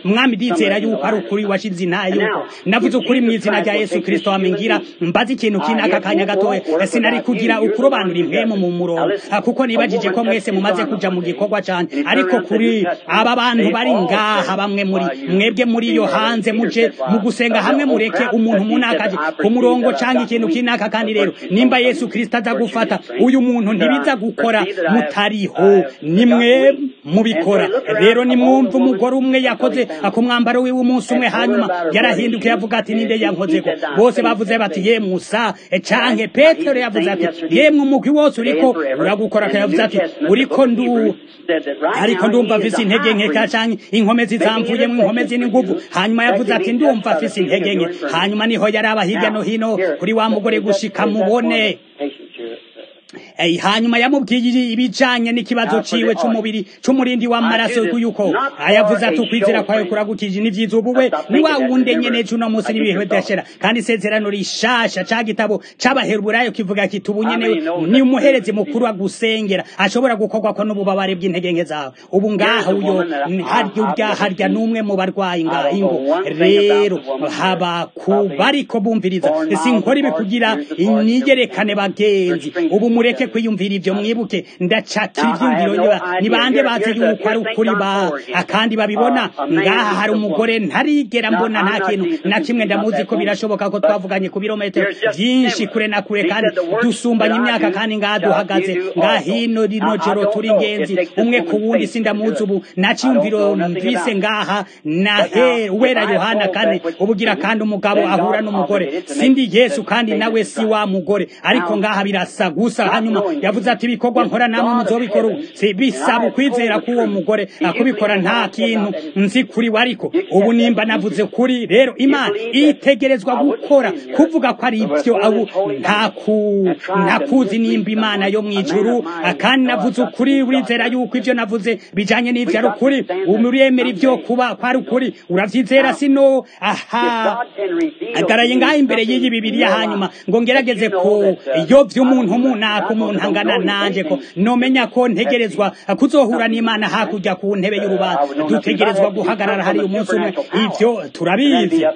mwami ndizera yuko ari ukuri washize intaye yuko navuze ukuri mu izina rya yesu kirisito wamengira mbaze ikintu kinaka kanya gatoya sinari kugira ukurobanura impemu mu murongo kuko nibajije ko mwese mumaze kuja mu gikorwa cyane ariko kuri aba bantu bari ngaha bamwe muri mwebwe muri iyo hanze muje mu gusenga hamwe mureke umuntu munakaje ku murongo cyangwa ikintu kinaka kandi rero nimba yesu kirisito aza gufata uyu muntu ntibiza gukora mutariho nimwe mubikora rero nimwumva umugore umwe yakoze ku mwambaro wiwe umunsi umwe hanyuma yarahindukiye avuga ati ninde yankozeko bose bavuze bati ye musa canke petero yavuze ati yemwe umugwi wose uriko uragukora yavuze ati uriko ndu ariko ndumva afise intege nke canke inkomezi zamvuyemo inkomezi n'inguvu hanyuma yavuze ati ndumva afise intege nke hanyuma niho yaraba hirya no hino kuri wa mugore gushika mubone Hey, hanyuma yamubwiye ibijanye n'ikibazo ciwe c'umubiri c'umurindi w'amaraso yuko ayavuze ati ukwizera kwawe kuragukije n'ivyiza ubuwe ni wa wundi nyene c'uno munsi n'ibihe bidashira kandi isezerano rishasha ca gitabo c'abaheburayo kivuga kiti ubu nyene ni umuherezi mukuru agusengera ashobora gukorwako n'ububabare bw'intege nke zawe ubu ngaha uyo harya urya harya n'umwe mu barwayi ngaha ingo rero haba ku bariko bumviriza sinkora ibi kugira inyigerekane bagenzi ubu mureke kwiyumvira ivyo mwibuke ndacakira ivyumviro ni bande bazi yuko ari ukuri ba akandi babibona ngaha hari umugore ntarigera mbona nta kintu na kimwe ndamuzi ko birashoboka ko twavuganye ku birometero vyinshi kure na kure kandi dusumbanye imyaka kandi ngaha duhagaze ngaha hino rino joro turi ingenzi umwe ku wundi sindamuzi ubu nta ciyumviro mvise ngaha na he wera yohana kane ubugira kandi umugabo ahura n'umugore sindi yesu kandi nawe si wa mugore ariko ngaha birasa gusa hanyuma yavuze ati ibikorwa nkora namwe muzobikora ubu si bisaba ukwizera k'uwo mugore akubikora nta kintu nzi kuri we ariko ubu nimba navuze kuri rero imana itegerezwa gukora kuvuga ko ari ibyo abu nta kuzi nimba imana yo mu ijuru kandi navuze ukuri urizera yuko ibyo navuze bijanye n'ivyo ari ukuri uremera ibyo kuba ko ari ukuri uravyizera sino aha agaraye ngaho imbere y'iyi bibiriya hanyuma ngo ngerageze ko iyo vy'umuntu umunaka umuntu angana nanje ko nomenya ko ntegerezwa kuzohura n'imana hakurya ku ntebe y'urubanza dutegerezwa guhagarara hari umunsi umwe ivyo turabizi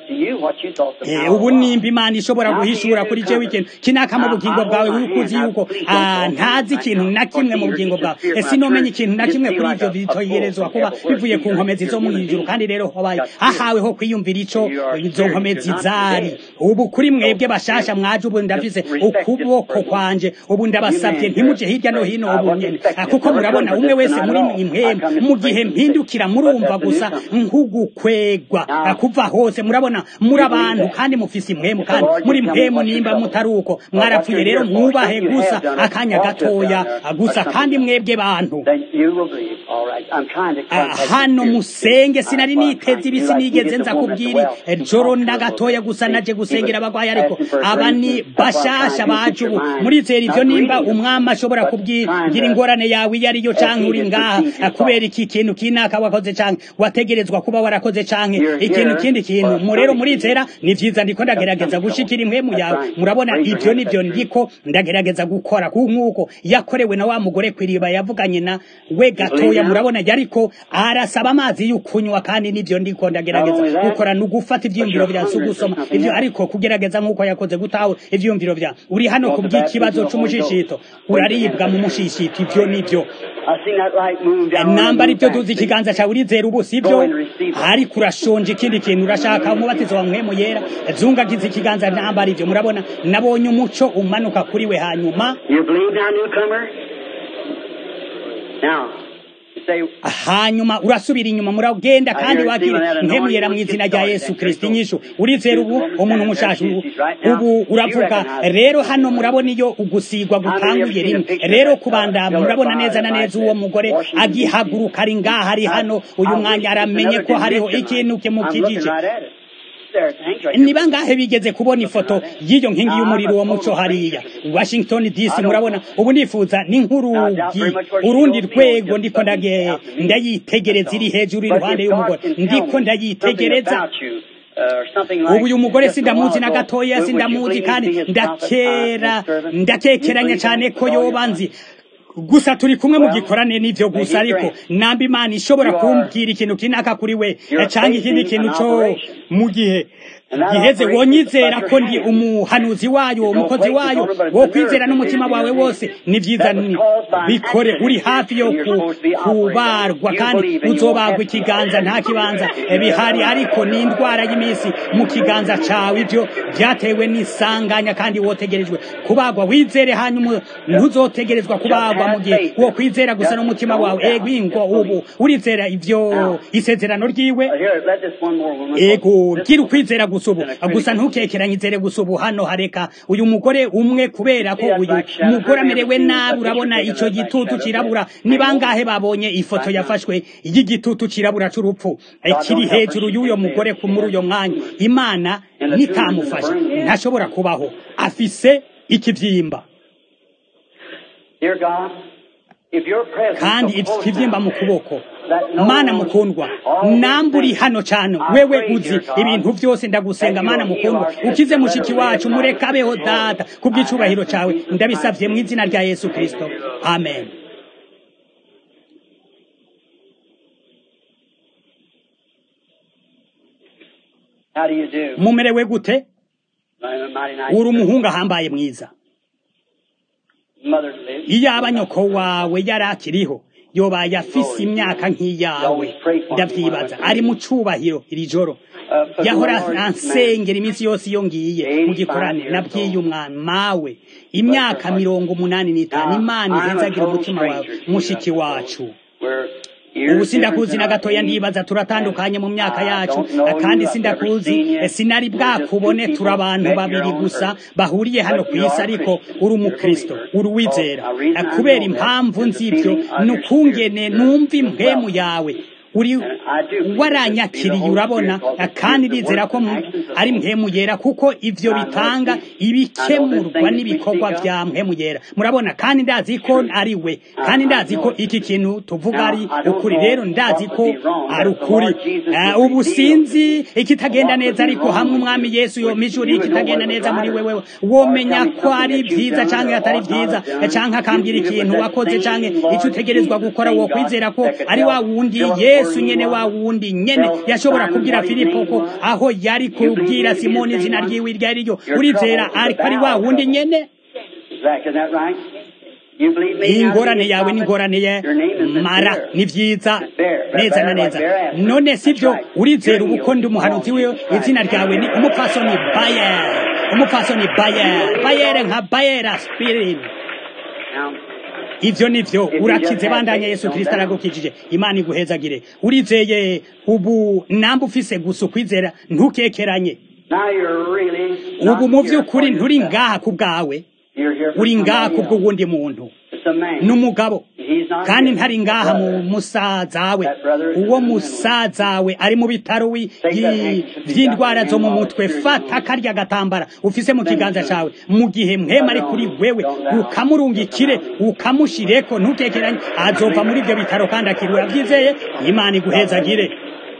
ubu nimba imana ishobora guhishura kuri jewe ikintu kinaka mu bugingo bwawe wikuzi yuko ntazi ikintu na kimwe mu bugingo bwawe sinomenya ikintu na kimwe kuri ivyo bitogerezwa kuba bivuye ku nkomezi zo mu ijuru kandi rero hobaye hahaweho kwiyumvira ico izo nkomezi zari ubu kuri mwebwe bashasha mwaje ubu ndafise ukuboko kwanje ubu ndabasabye ntimuje hirya no hino ubu nyene kuko murabona umwe wese muri impemu mu gihe mpindukira murumva gusa nkugukwegwa kuva hose murabona muri abantu kandi mufise impemu kandi muri impemu nimba mutari uko mwarapfuye rero mwubahe gusa akanya gatoya gusa kandi mwebwe bantu hano musenge sinari niteze ibisi nigeze nza kubwira joro ndagatoya gusa naje gusengera abagwayi ariko aba ni bashasha baje ubu murizera ivyo nimba umwami ashobora kubwira ingorane yawe iyo ariyo canke uri ngaha kubera iki kintu kinaka wakoze canke wategerezwa kuba warakoze canke ikintu kindi kintu murero murizera ni vyiza ndiko ndagerageza gushikira impwemu yawe murabona ivyo nivyo ndiko ndagerageza gukora nk'uko yakorewe na wa mugore kwiriba yavuganye na we gatoya murabona yariko arasaba amazi y'ukunywa kandi nivyo ndiko ndagerageza gukora ni ugufata ivyiyumviro vya si ugusoma ivyo ariko kugerageza nk'uko yakoze gutawe ivyiyumviro vya uri hano ku bw'ikibazo c'umushishito uraribwa mu mushishito ivyo nivyo namba aribyo duzi ikiganza cyawe urizera ubu sibyo ariko urashonje ikindi kintu urashaka umubatizo wa mwemu yera zungagiza ikiganza namba aribyo murabona nabonye umuco umanuka kuri we hanyuma hanyuma urasubira inyuma muragenda kandi wagira ntemuyera mu izina rya yesu kirisiti inyishu urizera ubu umuntu mushasha ubu ubu uravuga rero hano murabona iyo ugusigwa gutanguye rimwe rero kubanda murabona neza na neza uwo mugore agihaguruka ari ngaha ari hano uyu mwanya aramenye ko hariho ikintu kimukijije ni bangahe bigeze kubona ifoto y'iyo nkingi y'umuriro wo muco hariya washington dc murabona ubu nifuza ni nk'urugi urundi rwego ndiko ndayitegereza iri hejuru iruhande y'umugore ndiko ndayitegereza ubu uyu mugore sindamuzi na gatoya sindamuzi kandi ndakera ndakekeranya cyane ko yoba nzi gusa turi kumwe mu gikorane n'ivyo gusa ariko namba imana ishobora kumbwira ikintu kinaka kuri we canke ikindi kintu co mu gihe giheze wonyizera ko ndi umuhanuzi wayo umukozi wayo wo kwizera n'umutima wawe wose ni vyiza bikore uri hafi yo kubarwa kandi uzobagwa ikiganza nta kibanza bihari ariko ni indwara y'imisi mu kiganza cawe ivyo vyatewe n'isanganya kandi wotegerejwe kubagwa wizere hanyuma ntuzotegerezwa kubagwa mu gihe wo kwizera gusa n'umutima wawe ego ingo ubu urizera ivyo isezerano ryiwe ego gira ukwizera gusa ubu gusa ntukekeranyizere gusa ubu hano hareka uyu mugore umwe kubera ko uyu mugore amerewe nabi urabona ico gitutu cirabura ni bangahe babonye ifoto yafashwe y'igitutu cirabura c'urupfu kiri hejuru y'uyo mugore muri uyo mwanya imana nitamufasha ntashobora kubaho afise ikivyimba kandi ikivyimba mu kuboko mana mukundwa namburi hano cyane wewe uzi ibintu byose ndagusenga mana mukundwa ukize mushiki wacu mureka abeho data kubw'icubahiro cawe ndabisavye mu izina rya yesu kristo amen mumerewe gute uri umuhungu ahambaye mwiza iyaba nyoko wawe yari akiriho yobaye afise imyaka nk'iyawe ndavyibaza ari mu cubahiro iri joro yahora ansengera iminsi yose iyo ngiye mu gikorane nabwiye umwana mawe imyaka mirongo umunani n'itanu imana ihezagira umutima wawe mushiki wacu ubu sindakuzi na gatoya ndibaza turatandukanye mu myaka yacu kandi sindakuzi sinari bwakubone turi abantu babiri gusa bahuriye hano ku isi ariko uri umukristo uri uwizera kubera impamvu nzibyo ni ukungene numva impwemu yawe uri waranyakiriye urabona kandi ndizera ko ari mpemu yera kuko ivyo bitanga ibikemurwa n'ibikorwa vya mpemu yera murabona kandi ndazi ko ari we kandi ndazi ko iki kintu tuvuga ari ukuri rero ndazi ko ari ukuri ubu sinzi ikitagenda neza ariko hamwe umwami yesu yomijuri ikitagenda neza muri wewe womenya ko ari vyiza canke atari vyiza canke akambwira ikintu wakoze canke ico utegerezwa gukora wo kwizera ko ari wa wundi yesu yesu nyene wa wundi nyene yashobora kubwira filipo ko aho yari kubwira simoni izina ryiwe iryo ari ryo urizera ariko ari wa wundi nyene ingorane yawe n'ingorane ye mara ni vyiza neza na neza none sivyo urizera ubu ko ndi umuhanuzi wiwe izina ryawe ni umupfasoni bayer umupfasoni bayer bayer nka bayer aspirin ivyo nivyo urakize bandanya yesu kristo aragukijije imana iguhezagire urizeye ubu namba ufise gusa ukwizera ntukekeranye ubu mu vy'ukuri nturi ngaha ku bwawe uri ngaha ku bw'uwundi muntu n'umugabo kandi ntari ngaha mu musazawe uwo musazawe ari mu bitaro vy'indwara zo mu mutwe fata karya gatambara ufise mu kiganza cawe mu gihe mwema ari kuri wewe ukamurungikire ukamushireko ntutekeranye azova muri ivyo bitaro kandi akiri uravyizeye imana iguhezagire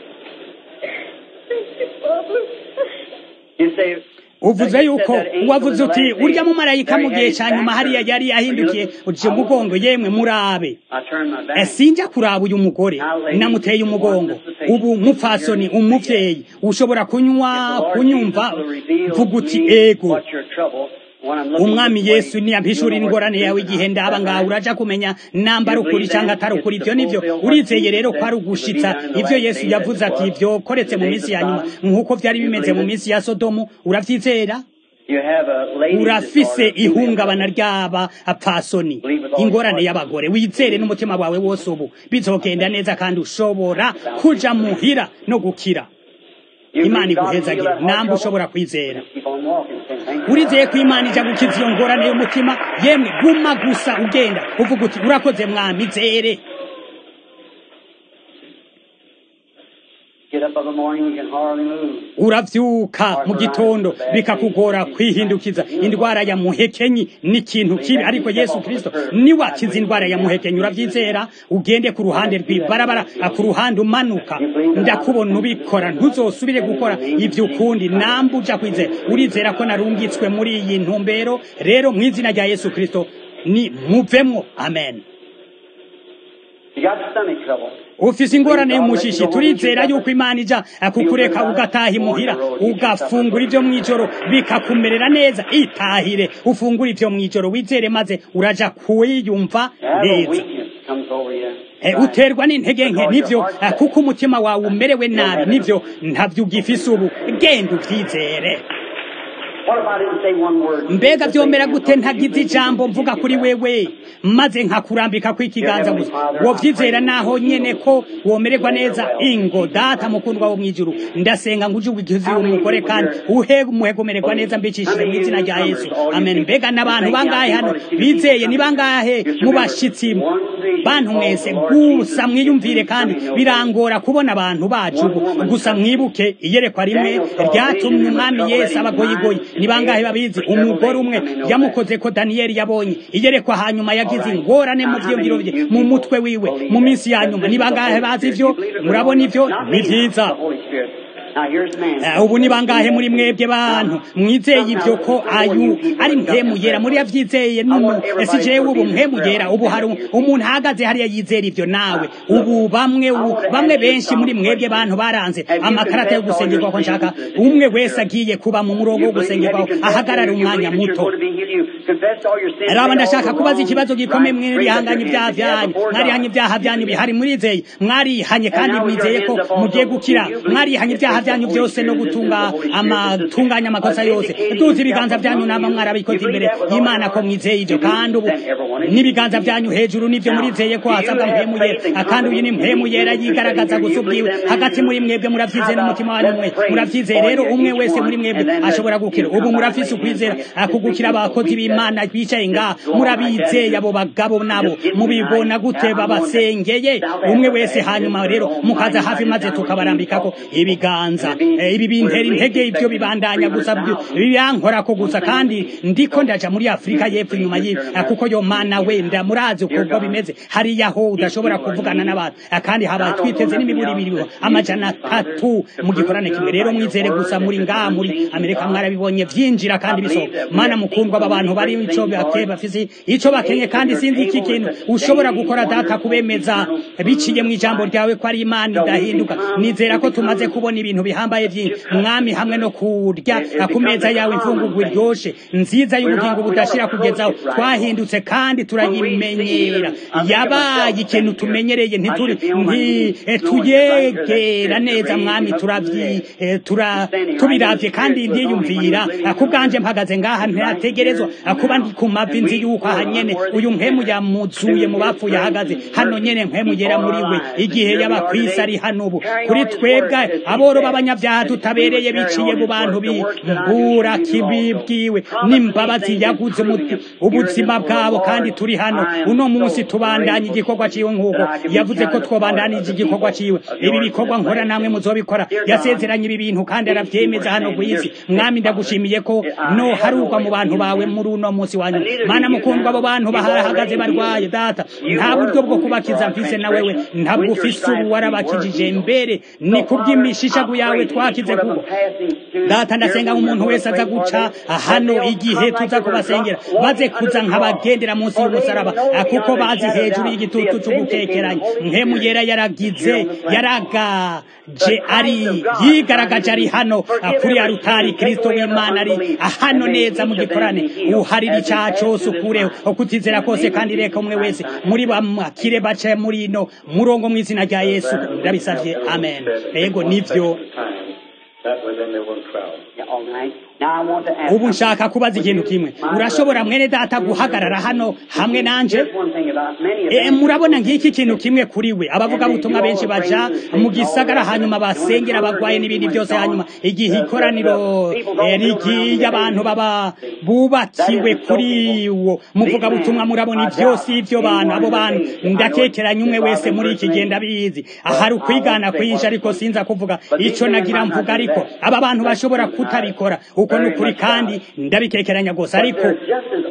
uvuze yuko wavuze uti urya mumarayika mu gihe cya nyuma hariya yari yahindukiye uciye umugongo yemwe murabe sinjya kuraba uyu mugore namuteye umugongo ubu mupfasoni umuvyeyi ushobora kunywa kunyumva vuga uti ego umwami yesu niyampishurira ingorane yawe igihe ndaba ngawe uraja kumenya namba ari ukuri cyangwa atari ukuri ibyo nivyo urizeye rero ko ari ugushitsa ibyo yesu yavuze ati ibyo koretse mu minsi ya nyuma nk'uko vyari bimeze mu minsi ya sodomu uravyizera urafise ihungabana ry'aba apfasoni ingorane y'abagore wizere n'umutima wawe wose ubu bizogenda neza kandi ushobora kuja muhira no gukira imana iguhezagira namba ushobora kwizera urizeye ko imana ija gukiza iyo ngorane y'umutima yemwe guma gusa ugenda uvuga uti urakoze mwami zere uravyuka mu gitondo bikakugora kwihindukiza indwara ya muhekenyi ni ikintu kibi ariko yesu kristo niwe akiza indwara ya muhekenyi uravyizera ugende ku ruhande rw'ibarabara ku ruhande umanuka ndakubona ubikora ntuzosubire gukora ivyo ukundi namba uja kwizera urizera ko narungitswe muri iyi ntumbero rero mu izina rya yesu kristo ni muvemwo amen You got stomach trouble. ufise ingorane y'umushishi turizera yuko imana ija kukureka ugataha imuhira ugafungura ivyo mw'ijoro bikakumerera neza itahire ufungura ivyo mw'ijoro wizere maze uraja kwiyumva Now the neza weakness comes over you. Eh, uterwa n'intege nke nivyo eh, kuko umutima wawe umerewe nabi nivyo ntavyo ugifise ubu genda uvyizere What if I didn't say one word? mbega vyomera gute ntagize ijambo mvuga kuri wewe maze nkakurambika kw'ikiganza gusa wovyizera naho nyene ko womererwa neza ingo data mukundwa wo mw'ijuru ndasenga ngo uje ugize umugore kandi uhe umuhegomererwa neza mbicishije mu izina rya yesu amen mbega n'abantu bangahe hano bizeye ni bangahe mu bashitsi bantu mwese gusa mwiyumvire kandi birangora kubona abantu bacu ubu gusa mwibuke iyerekwa rimwe ryatumye umwami yesu abagoyigoyi ni bangahe babizi umugore umwe yamukoze ko daniyeli yabonye iyerekwa hanyuma yagize ingorane mu vyiyumviro vye mu mutwe wiwe mu minsi ya nyuma ni bangahe bazi ivyo murabona ivyo ni vyiza Holy Spirit. Now here's man. Eh, ubu ni bangahe muri mwebwe bantu mwizeye ivyo ko ayu ari mpemu yera muri yavyizeye numu ese jewe ubu mpemu yera ubu hari umuntu ahagaze hariya yizera ivyo nawe ubu bamwe ubu bamwe benshi muri mwebwe bantu baranze amakarata yo gusengerwa ko nshaka umwe wese agiye kuba mu murongo wo gusengerwaho ahagarara umwanya muto raba ndashaka kubaza ikibazo gikomeye mwirihanganye ibyaha byanyu mwarihanye ibyaha byanyu bihari murizeye mwarihanye kandi mwizeye ko mugiye gukira mwarihanye ibyaha byanyu byose no gutunga amatunganya amakosa yose duzi ibiganza byanyu nama mwarabikoze imbere y'imana ko mwizeye ibyo kandi ubu n'ibiganza byanyu hejuru nivyo murizeye ko hasabwa mpemu yera kandi uyu ni mpemu yera yigaragaza gusa ubwiwe hagati muri mwebwe muravyizeye n'umutima wanyu mwe muravyizeye rero umwe wese muri mwebwe ashobora gukira ubu murafise ukwizera kugukira abakozi b'imana bicaye ngaha murabizeye abo bagabo nabo mubibona gute babasengeye umwe wese hanyuma rero mukaza hafi maze tukabarambikako ibiganza Eh, ibi bintera intege ibyo bibandanya gusa byo- birankorako gusa kandi ndiko ndaja muri afurika y'epfo inyuma y'ibi Eh, kuko yo mana wenda murazi uko bimeze hariya ho udashobora kuvugana n'abantu Eh, kandi haba twiteze n'imiburi ibiri amajana atatu mu gikorane kimwe rero mwizere gusa muri ngaha muri amerika mwarabibonye vyinjira kandi bisohoka mana mukundwa aba bantu bari ico bake bafise ico bakenye kandi sinzi iki kintu ushobora gukora data kubemeza biciye mu ijambo ryawe ko ari imana idahinduka nizera ko tumaze kubona ibintu bihambaye vyinshi mwami hamwe no kurya ku meza yawe imfungurwa iryoshe nziza y'ubugingo budashira kugezaho twahindutse kandi turayimenyera yabaye ikintu tumenyereye ntituri nti eh, tuyegera neza mwami turavyi eh, tura tubiravye kandi ndiyumvira eh, ku bwanje mpagaze ngaha ntategerezwa eh, kuba ndi ku mavi nzi yuko aha nyene uyu mpemu yamuzuye mu bapfuye ahagaze hano nyene mpemu yera muri we igihe yaba kwisi ari hano ubu kuri twebwe aboro b'abanyabyaha tutabereye biciye mu bantu bimbura kibibwiwe n'imbabazi yaguze umuti- ubuzima bwabo kandi turi hano uno munsi tubandanya igikorwa ciwe nk'uko yavuze ko twobandanije igikorwa ciwe ibi bikorwa nkora namwe muzobikora yasezeranye ibi bintu kandi aravyemeza hano ku isi mwami ndagushimiye ko no harugwa mu bantu bawe muri uno munsi wanyu mana mukundwa abo bantu baharahagaze barwaye data nta buryo bwo kubakiza mfise na wewe ntabwo ufise ubu warabakijije mbere ni kubw'imishishagu yawe twakize kuko data ndasenga umuntu wese aza guca hano igihe tuza kubasengera baze kuza nkabagendera munsi y'umusaraba ah, kuko bazi hejuru y'igitutu c'ugukekeranya mpemu yera yaragize yaragaje ari yigaragaje ari hano ah, kuri ya rutari kristo w'imana ari ah, hano neza mu gikorane uharira icaha cose ukureho ukutizera kose kandi reka umwe wese muri bamakire bace muri ino murongo mw'izina rya yesu ndabisavye amen ego nivyo That was in the one crowd. Yeah, all right. Now I want to ask. ubu nshaka kubaza ikintu kimwe urashobora mwene data guhagarara hano hamwe nanje Here's one thing about many of E, them. murabona ngiki kintu kimwe kuri we abavugabutumwa benshi baja mu gisagara hanyuma basengera abagwaye n'ibindi byose hanyuma igihe ikoraniro eh, rigiye abantu baba bubakiwe kuri wo muvugabutumwa murabona ivyose ivyo bantu abo bantu ndakekeranya umwe wese muri iki gihe ndabizi ahari ukwigana kwinshi ariko sinza kuvuga ico nagira mvuga ariko aba bantu bashobora kutabikora uko ni ukuri kandi ndabikekeranya gusa ariko They're just as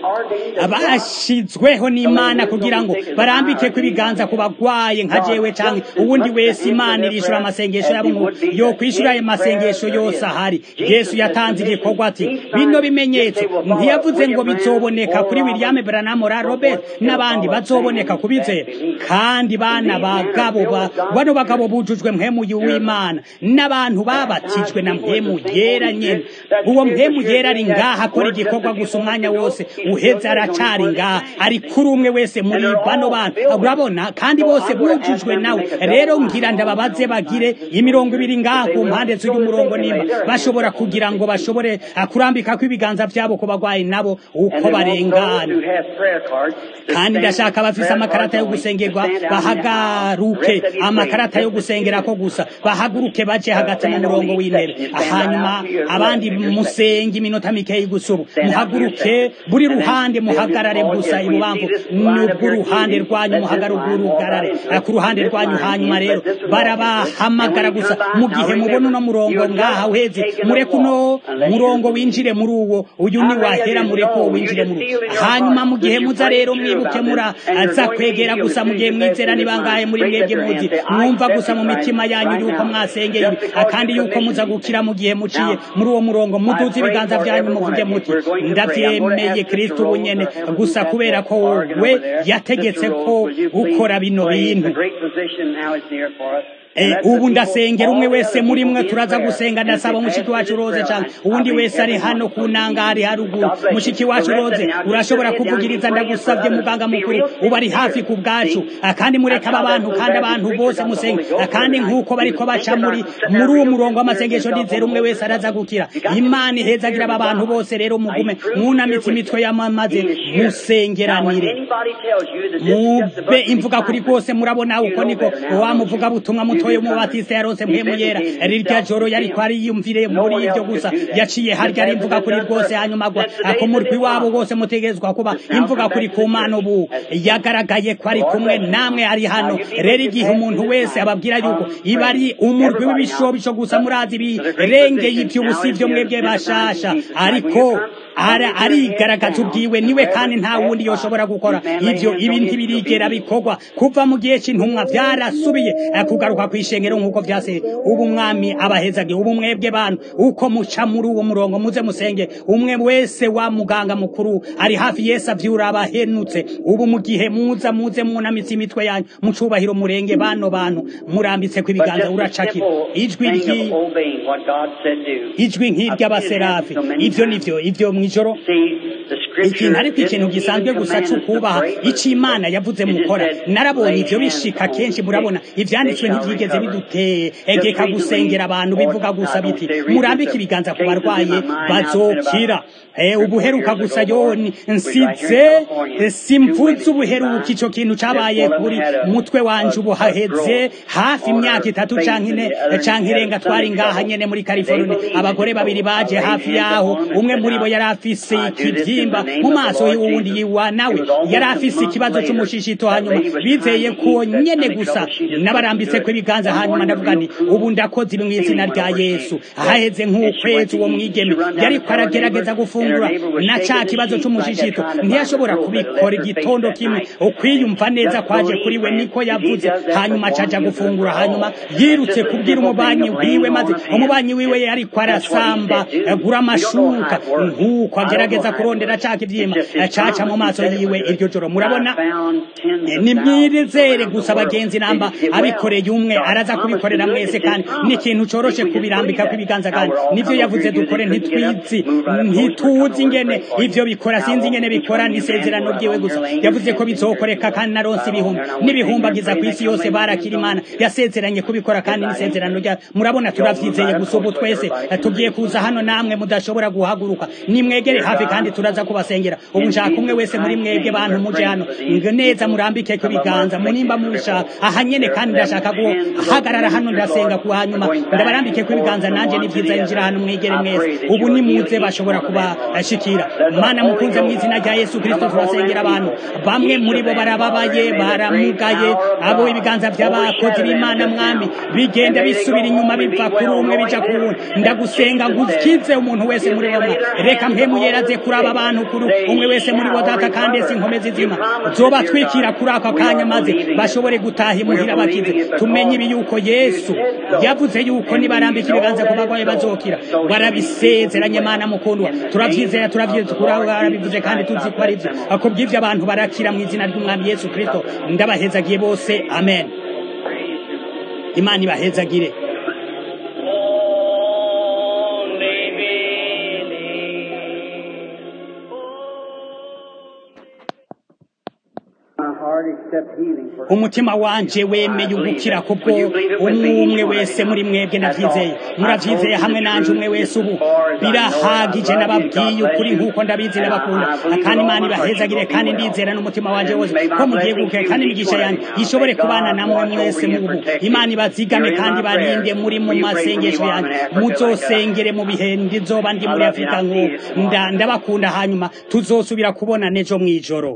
bashizweho n'imana kugira ngo barambike ko ibiganza ku bagwaye nka jewe canke ubundi wese imana irishura amasengesho yabo ngo yo kwishura ayo masengesho yose ahari yesu yatanze igikorwa ati bino bimenyetso ntiyavuze ngo bizoboneka kuri william branham ra robert n'abandi bazoboneka kubizera kandi bana bagabo bano bagabo bujujwe mpemu w'imana n'abantu babatijwe na mpemu yera nyene uwo mpemu yera ari ngaha akora igikorwa gusa umwanya wose uheze aracari ngaha ari kuri umwe wese muri bano bantu urabona kandi bose bujujwe nawe rero ngira ndababaze bagire imirongo ibiri ngaha ku mpande z'uyu murongo nimba bashobora kugira ngo bashobore kurambika ko ibiganza vyabo ku bagwayi nabo uko barengana kandi ndashaka bafise amakarata yo gusengerwa bahagaruke amakarata yo gusengera ko gusa bahaguruke baje hagati mu murongo w'intebe hanyuma abandi musenge iminota mikeyi gusubu muhaguruke buri ruhande muhagarare gusa ibubamvu n'ubw'uruhande rwanyu muhagarare ku ruhande rwanyu hanyuma rero barabahamagara gusa mu gihe mubona uno murongo ngaha uheze mureke uno murongo winjire muri uwo uyu ni wahera mureke uwo winjire muri uwo hanyuma mu gihe muza rero mwibuke muraza kwegera gusa mu gihe mwizera ni bangahe muri mwebwe muzi mwumva gusa mu mitima yanyu yuko mwasengeye kandi yuko muza gukira mu gihe muciye muri uwo murongo muduze ibiganza byanyu muvuge muti ndavyemeye kristo ubu nyene gusa kubera ko we yategetse ko ukora bino bintu ubu ndasengera umwe wese muri mwe turaza gusenga ndasaba mushiki wacu roze cyane uwundi wese ari hano ku nangari haruguru mushiki wacu roze urashobora kuvugiriza ndagusabye muganga mukuru uba ari hafi ku bwacu kandi mureka aba bantu kandi abantu bose musenge kandi nk'uko bariko baca muri muri uwo murongo w'amasengesho ndizera umwe wese araza gukira imana ihezagira aba bantu bose rero mugume mwunamitse imitwe y'amamaze musengeranire mube imvuga kuri rwose murabona uko niko wamuvuga butumwa muto mutoyo mubatiste yarose mpemu yera rirya joro yariko ariyumvire muri ivyo gusa yaciye harya ari imvuga kuri rwose hanyuma agwa ako murwi wabo wose mutegezwa kuba imvuga kuri ku mana ubu yagaragaye ko ari kumwe namwe ari hano rero igihe umuntu wese ababwira yuko iba ari umurwi w'ibishobisho gusa murazi birengeye ivy'ubusi vyo mwebwe bashasha ariko arigaragaza ubwiwe niwe kandi nta wundi yoshobora gukora ivyo ibi ntibirigera bikorwa kuva mu gihe c'intumwa vyarasubiye kugaruka kw'ishengero nk'uko vyase ubu mwami abahezage ubu mwebwe bantu uko muca muri uwo murongo muze musenge umwe wese wa muganga mukuru ari hafi yesu avyura abahenutse ubu mu gihe muza muze munamitse imitwe yanyu mu cubahiro murenge bano bantu murambitse ku ibiganza uracakira ijwi ijwi nk'iry'abaserafi ivyo nivyo ivyo mw'ijoro ikintu ariko ikintu gisanzwe gusa c'ukubaha ico imana yavuze mukora narabonye ivyo bishika kenshi murabona ivyanditswe ntivyigeze bidutegeka gusengera abantu bivuga gusa biti murambike ibiganza ku barwaye bazokira ubuheruka gusa yoni nsize simvuze ubuheruka ico kintu cabaye kuri mutwe wanje ubu haheze hafi imyaka itatu canke ine canke irenga twari ngaha nyene muri California abagore babiri baje hafi yaho umwe muri bo yari afise ikivyimba mu maso y'uwundi yiwa nawe yari afise ikibazo c'umushishito hanyuma bizeye ko nyene gusa nabarambitse ko ibiganza hanyuma ndavuga nti ubu ndakoze ibi mw'izina rya Yesu haheze nk'ukwezi uwo mwigeme yariko aragerageza gufungura na ca kibazo c'umushishito ntiyashobora kubikora igitondo kimwe ukwiyumva neza kwaje kuri we niko yavuze hanyuma caja gufungura hanyuma yirutse kubwira umubanyi wiwe maze umubanyi wiwe yariko arasamba gura amashuka nk'uko agerageza kurondera ca kivyima caca mu maso yiwe iryo joro murabona nimwizere gusa bagenzi namba abikoreye umwe araza kubikorera mwese kandi ni ikintu coroshe kubirambika kw'ibiganza kandi nivyo yavuze dukore ntitwizi ntituzi ingene ivyo bikora sinzi ingene bikora n'isezerano ryiwe gusa yavuze ko bizokoreka kandi naronse ibihumbi n'ibihumbagiza ku isi yose barakira imana yasezeranye kubikora kandi n'isezerano rya murabona turavyizeye gusa ubu twese tugiye kuza hano namwe mudashobora guhaguruka nimwegere hafi kandi turaza kubasengera ubu nshaka umwe wese muri mwebwe bantu muje hano neza murambike ku biganza munimba mubishaka aha nyene kandi ndashaka guhagarara hano ndasenga ku hanyuma ndabarambike ku biganza nanje ni vyiza yinjira hano mwegere mwese ubu nimuze bashobora kubashikira mana mukunze mu izina rya yesu kristo turasengera abantu bamwe muri bo barababaye baramugaye abo ibiganza vy'abakozi b'imana mwami bigenda bisubira inyuma biva kuri umwe bija ku wundi ndagusenga ngukize umuntu wese muri bo reka mpemu yeraze kuri aba bantu mukuru umwe wese muri bo data kandi si inkomezi zima zobatwikira kuri ako kanya maze bashobore gutaha imuhira bakize tumenye ibi yuko yesu yavuze yuko nibarambika ibiganza ku bagwayi bazokira warabisezeranye mana mukundwa turavyizera turavyizera turabivuze kandi tuzi ko ari vyo akubw'ivyo abantu barakira mu izina ry'umwami yesu kristo ndabahezagiye bose amen imana ibahezagire My heart accept healing for umutima wanje wemeye ugukira kubwo umwe umwe wese muri mwebwe navyizeye muravyizeye hamwe nanje umwe wese ubu birahagije nababwiye ukuri nk'uko ndabizi n'abakunda kandi imana ibahezagire kandi ndizera n'umutima wanje wose ko mugiye gukira kandi imigisha yanjye ishobore kubana namwe mwese mubu imana ibazigame kandi barinde muri mu masengesho yanjye muzosengere mu bihe ndizoba ndi muri afurika nk'ubu Nda- ndabakunda hanyuma tuzosubira kubona nejo mw'ijoro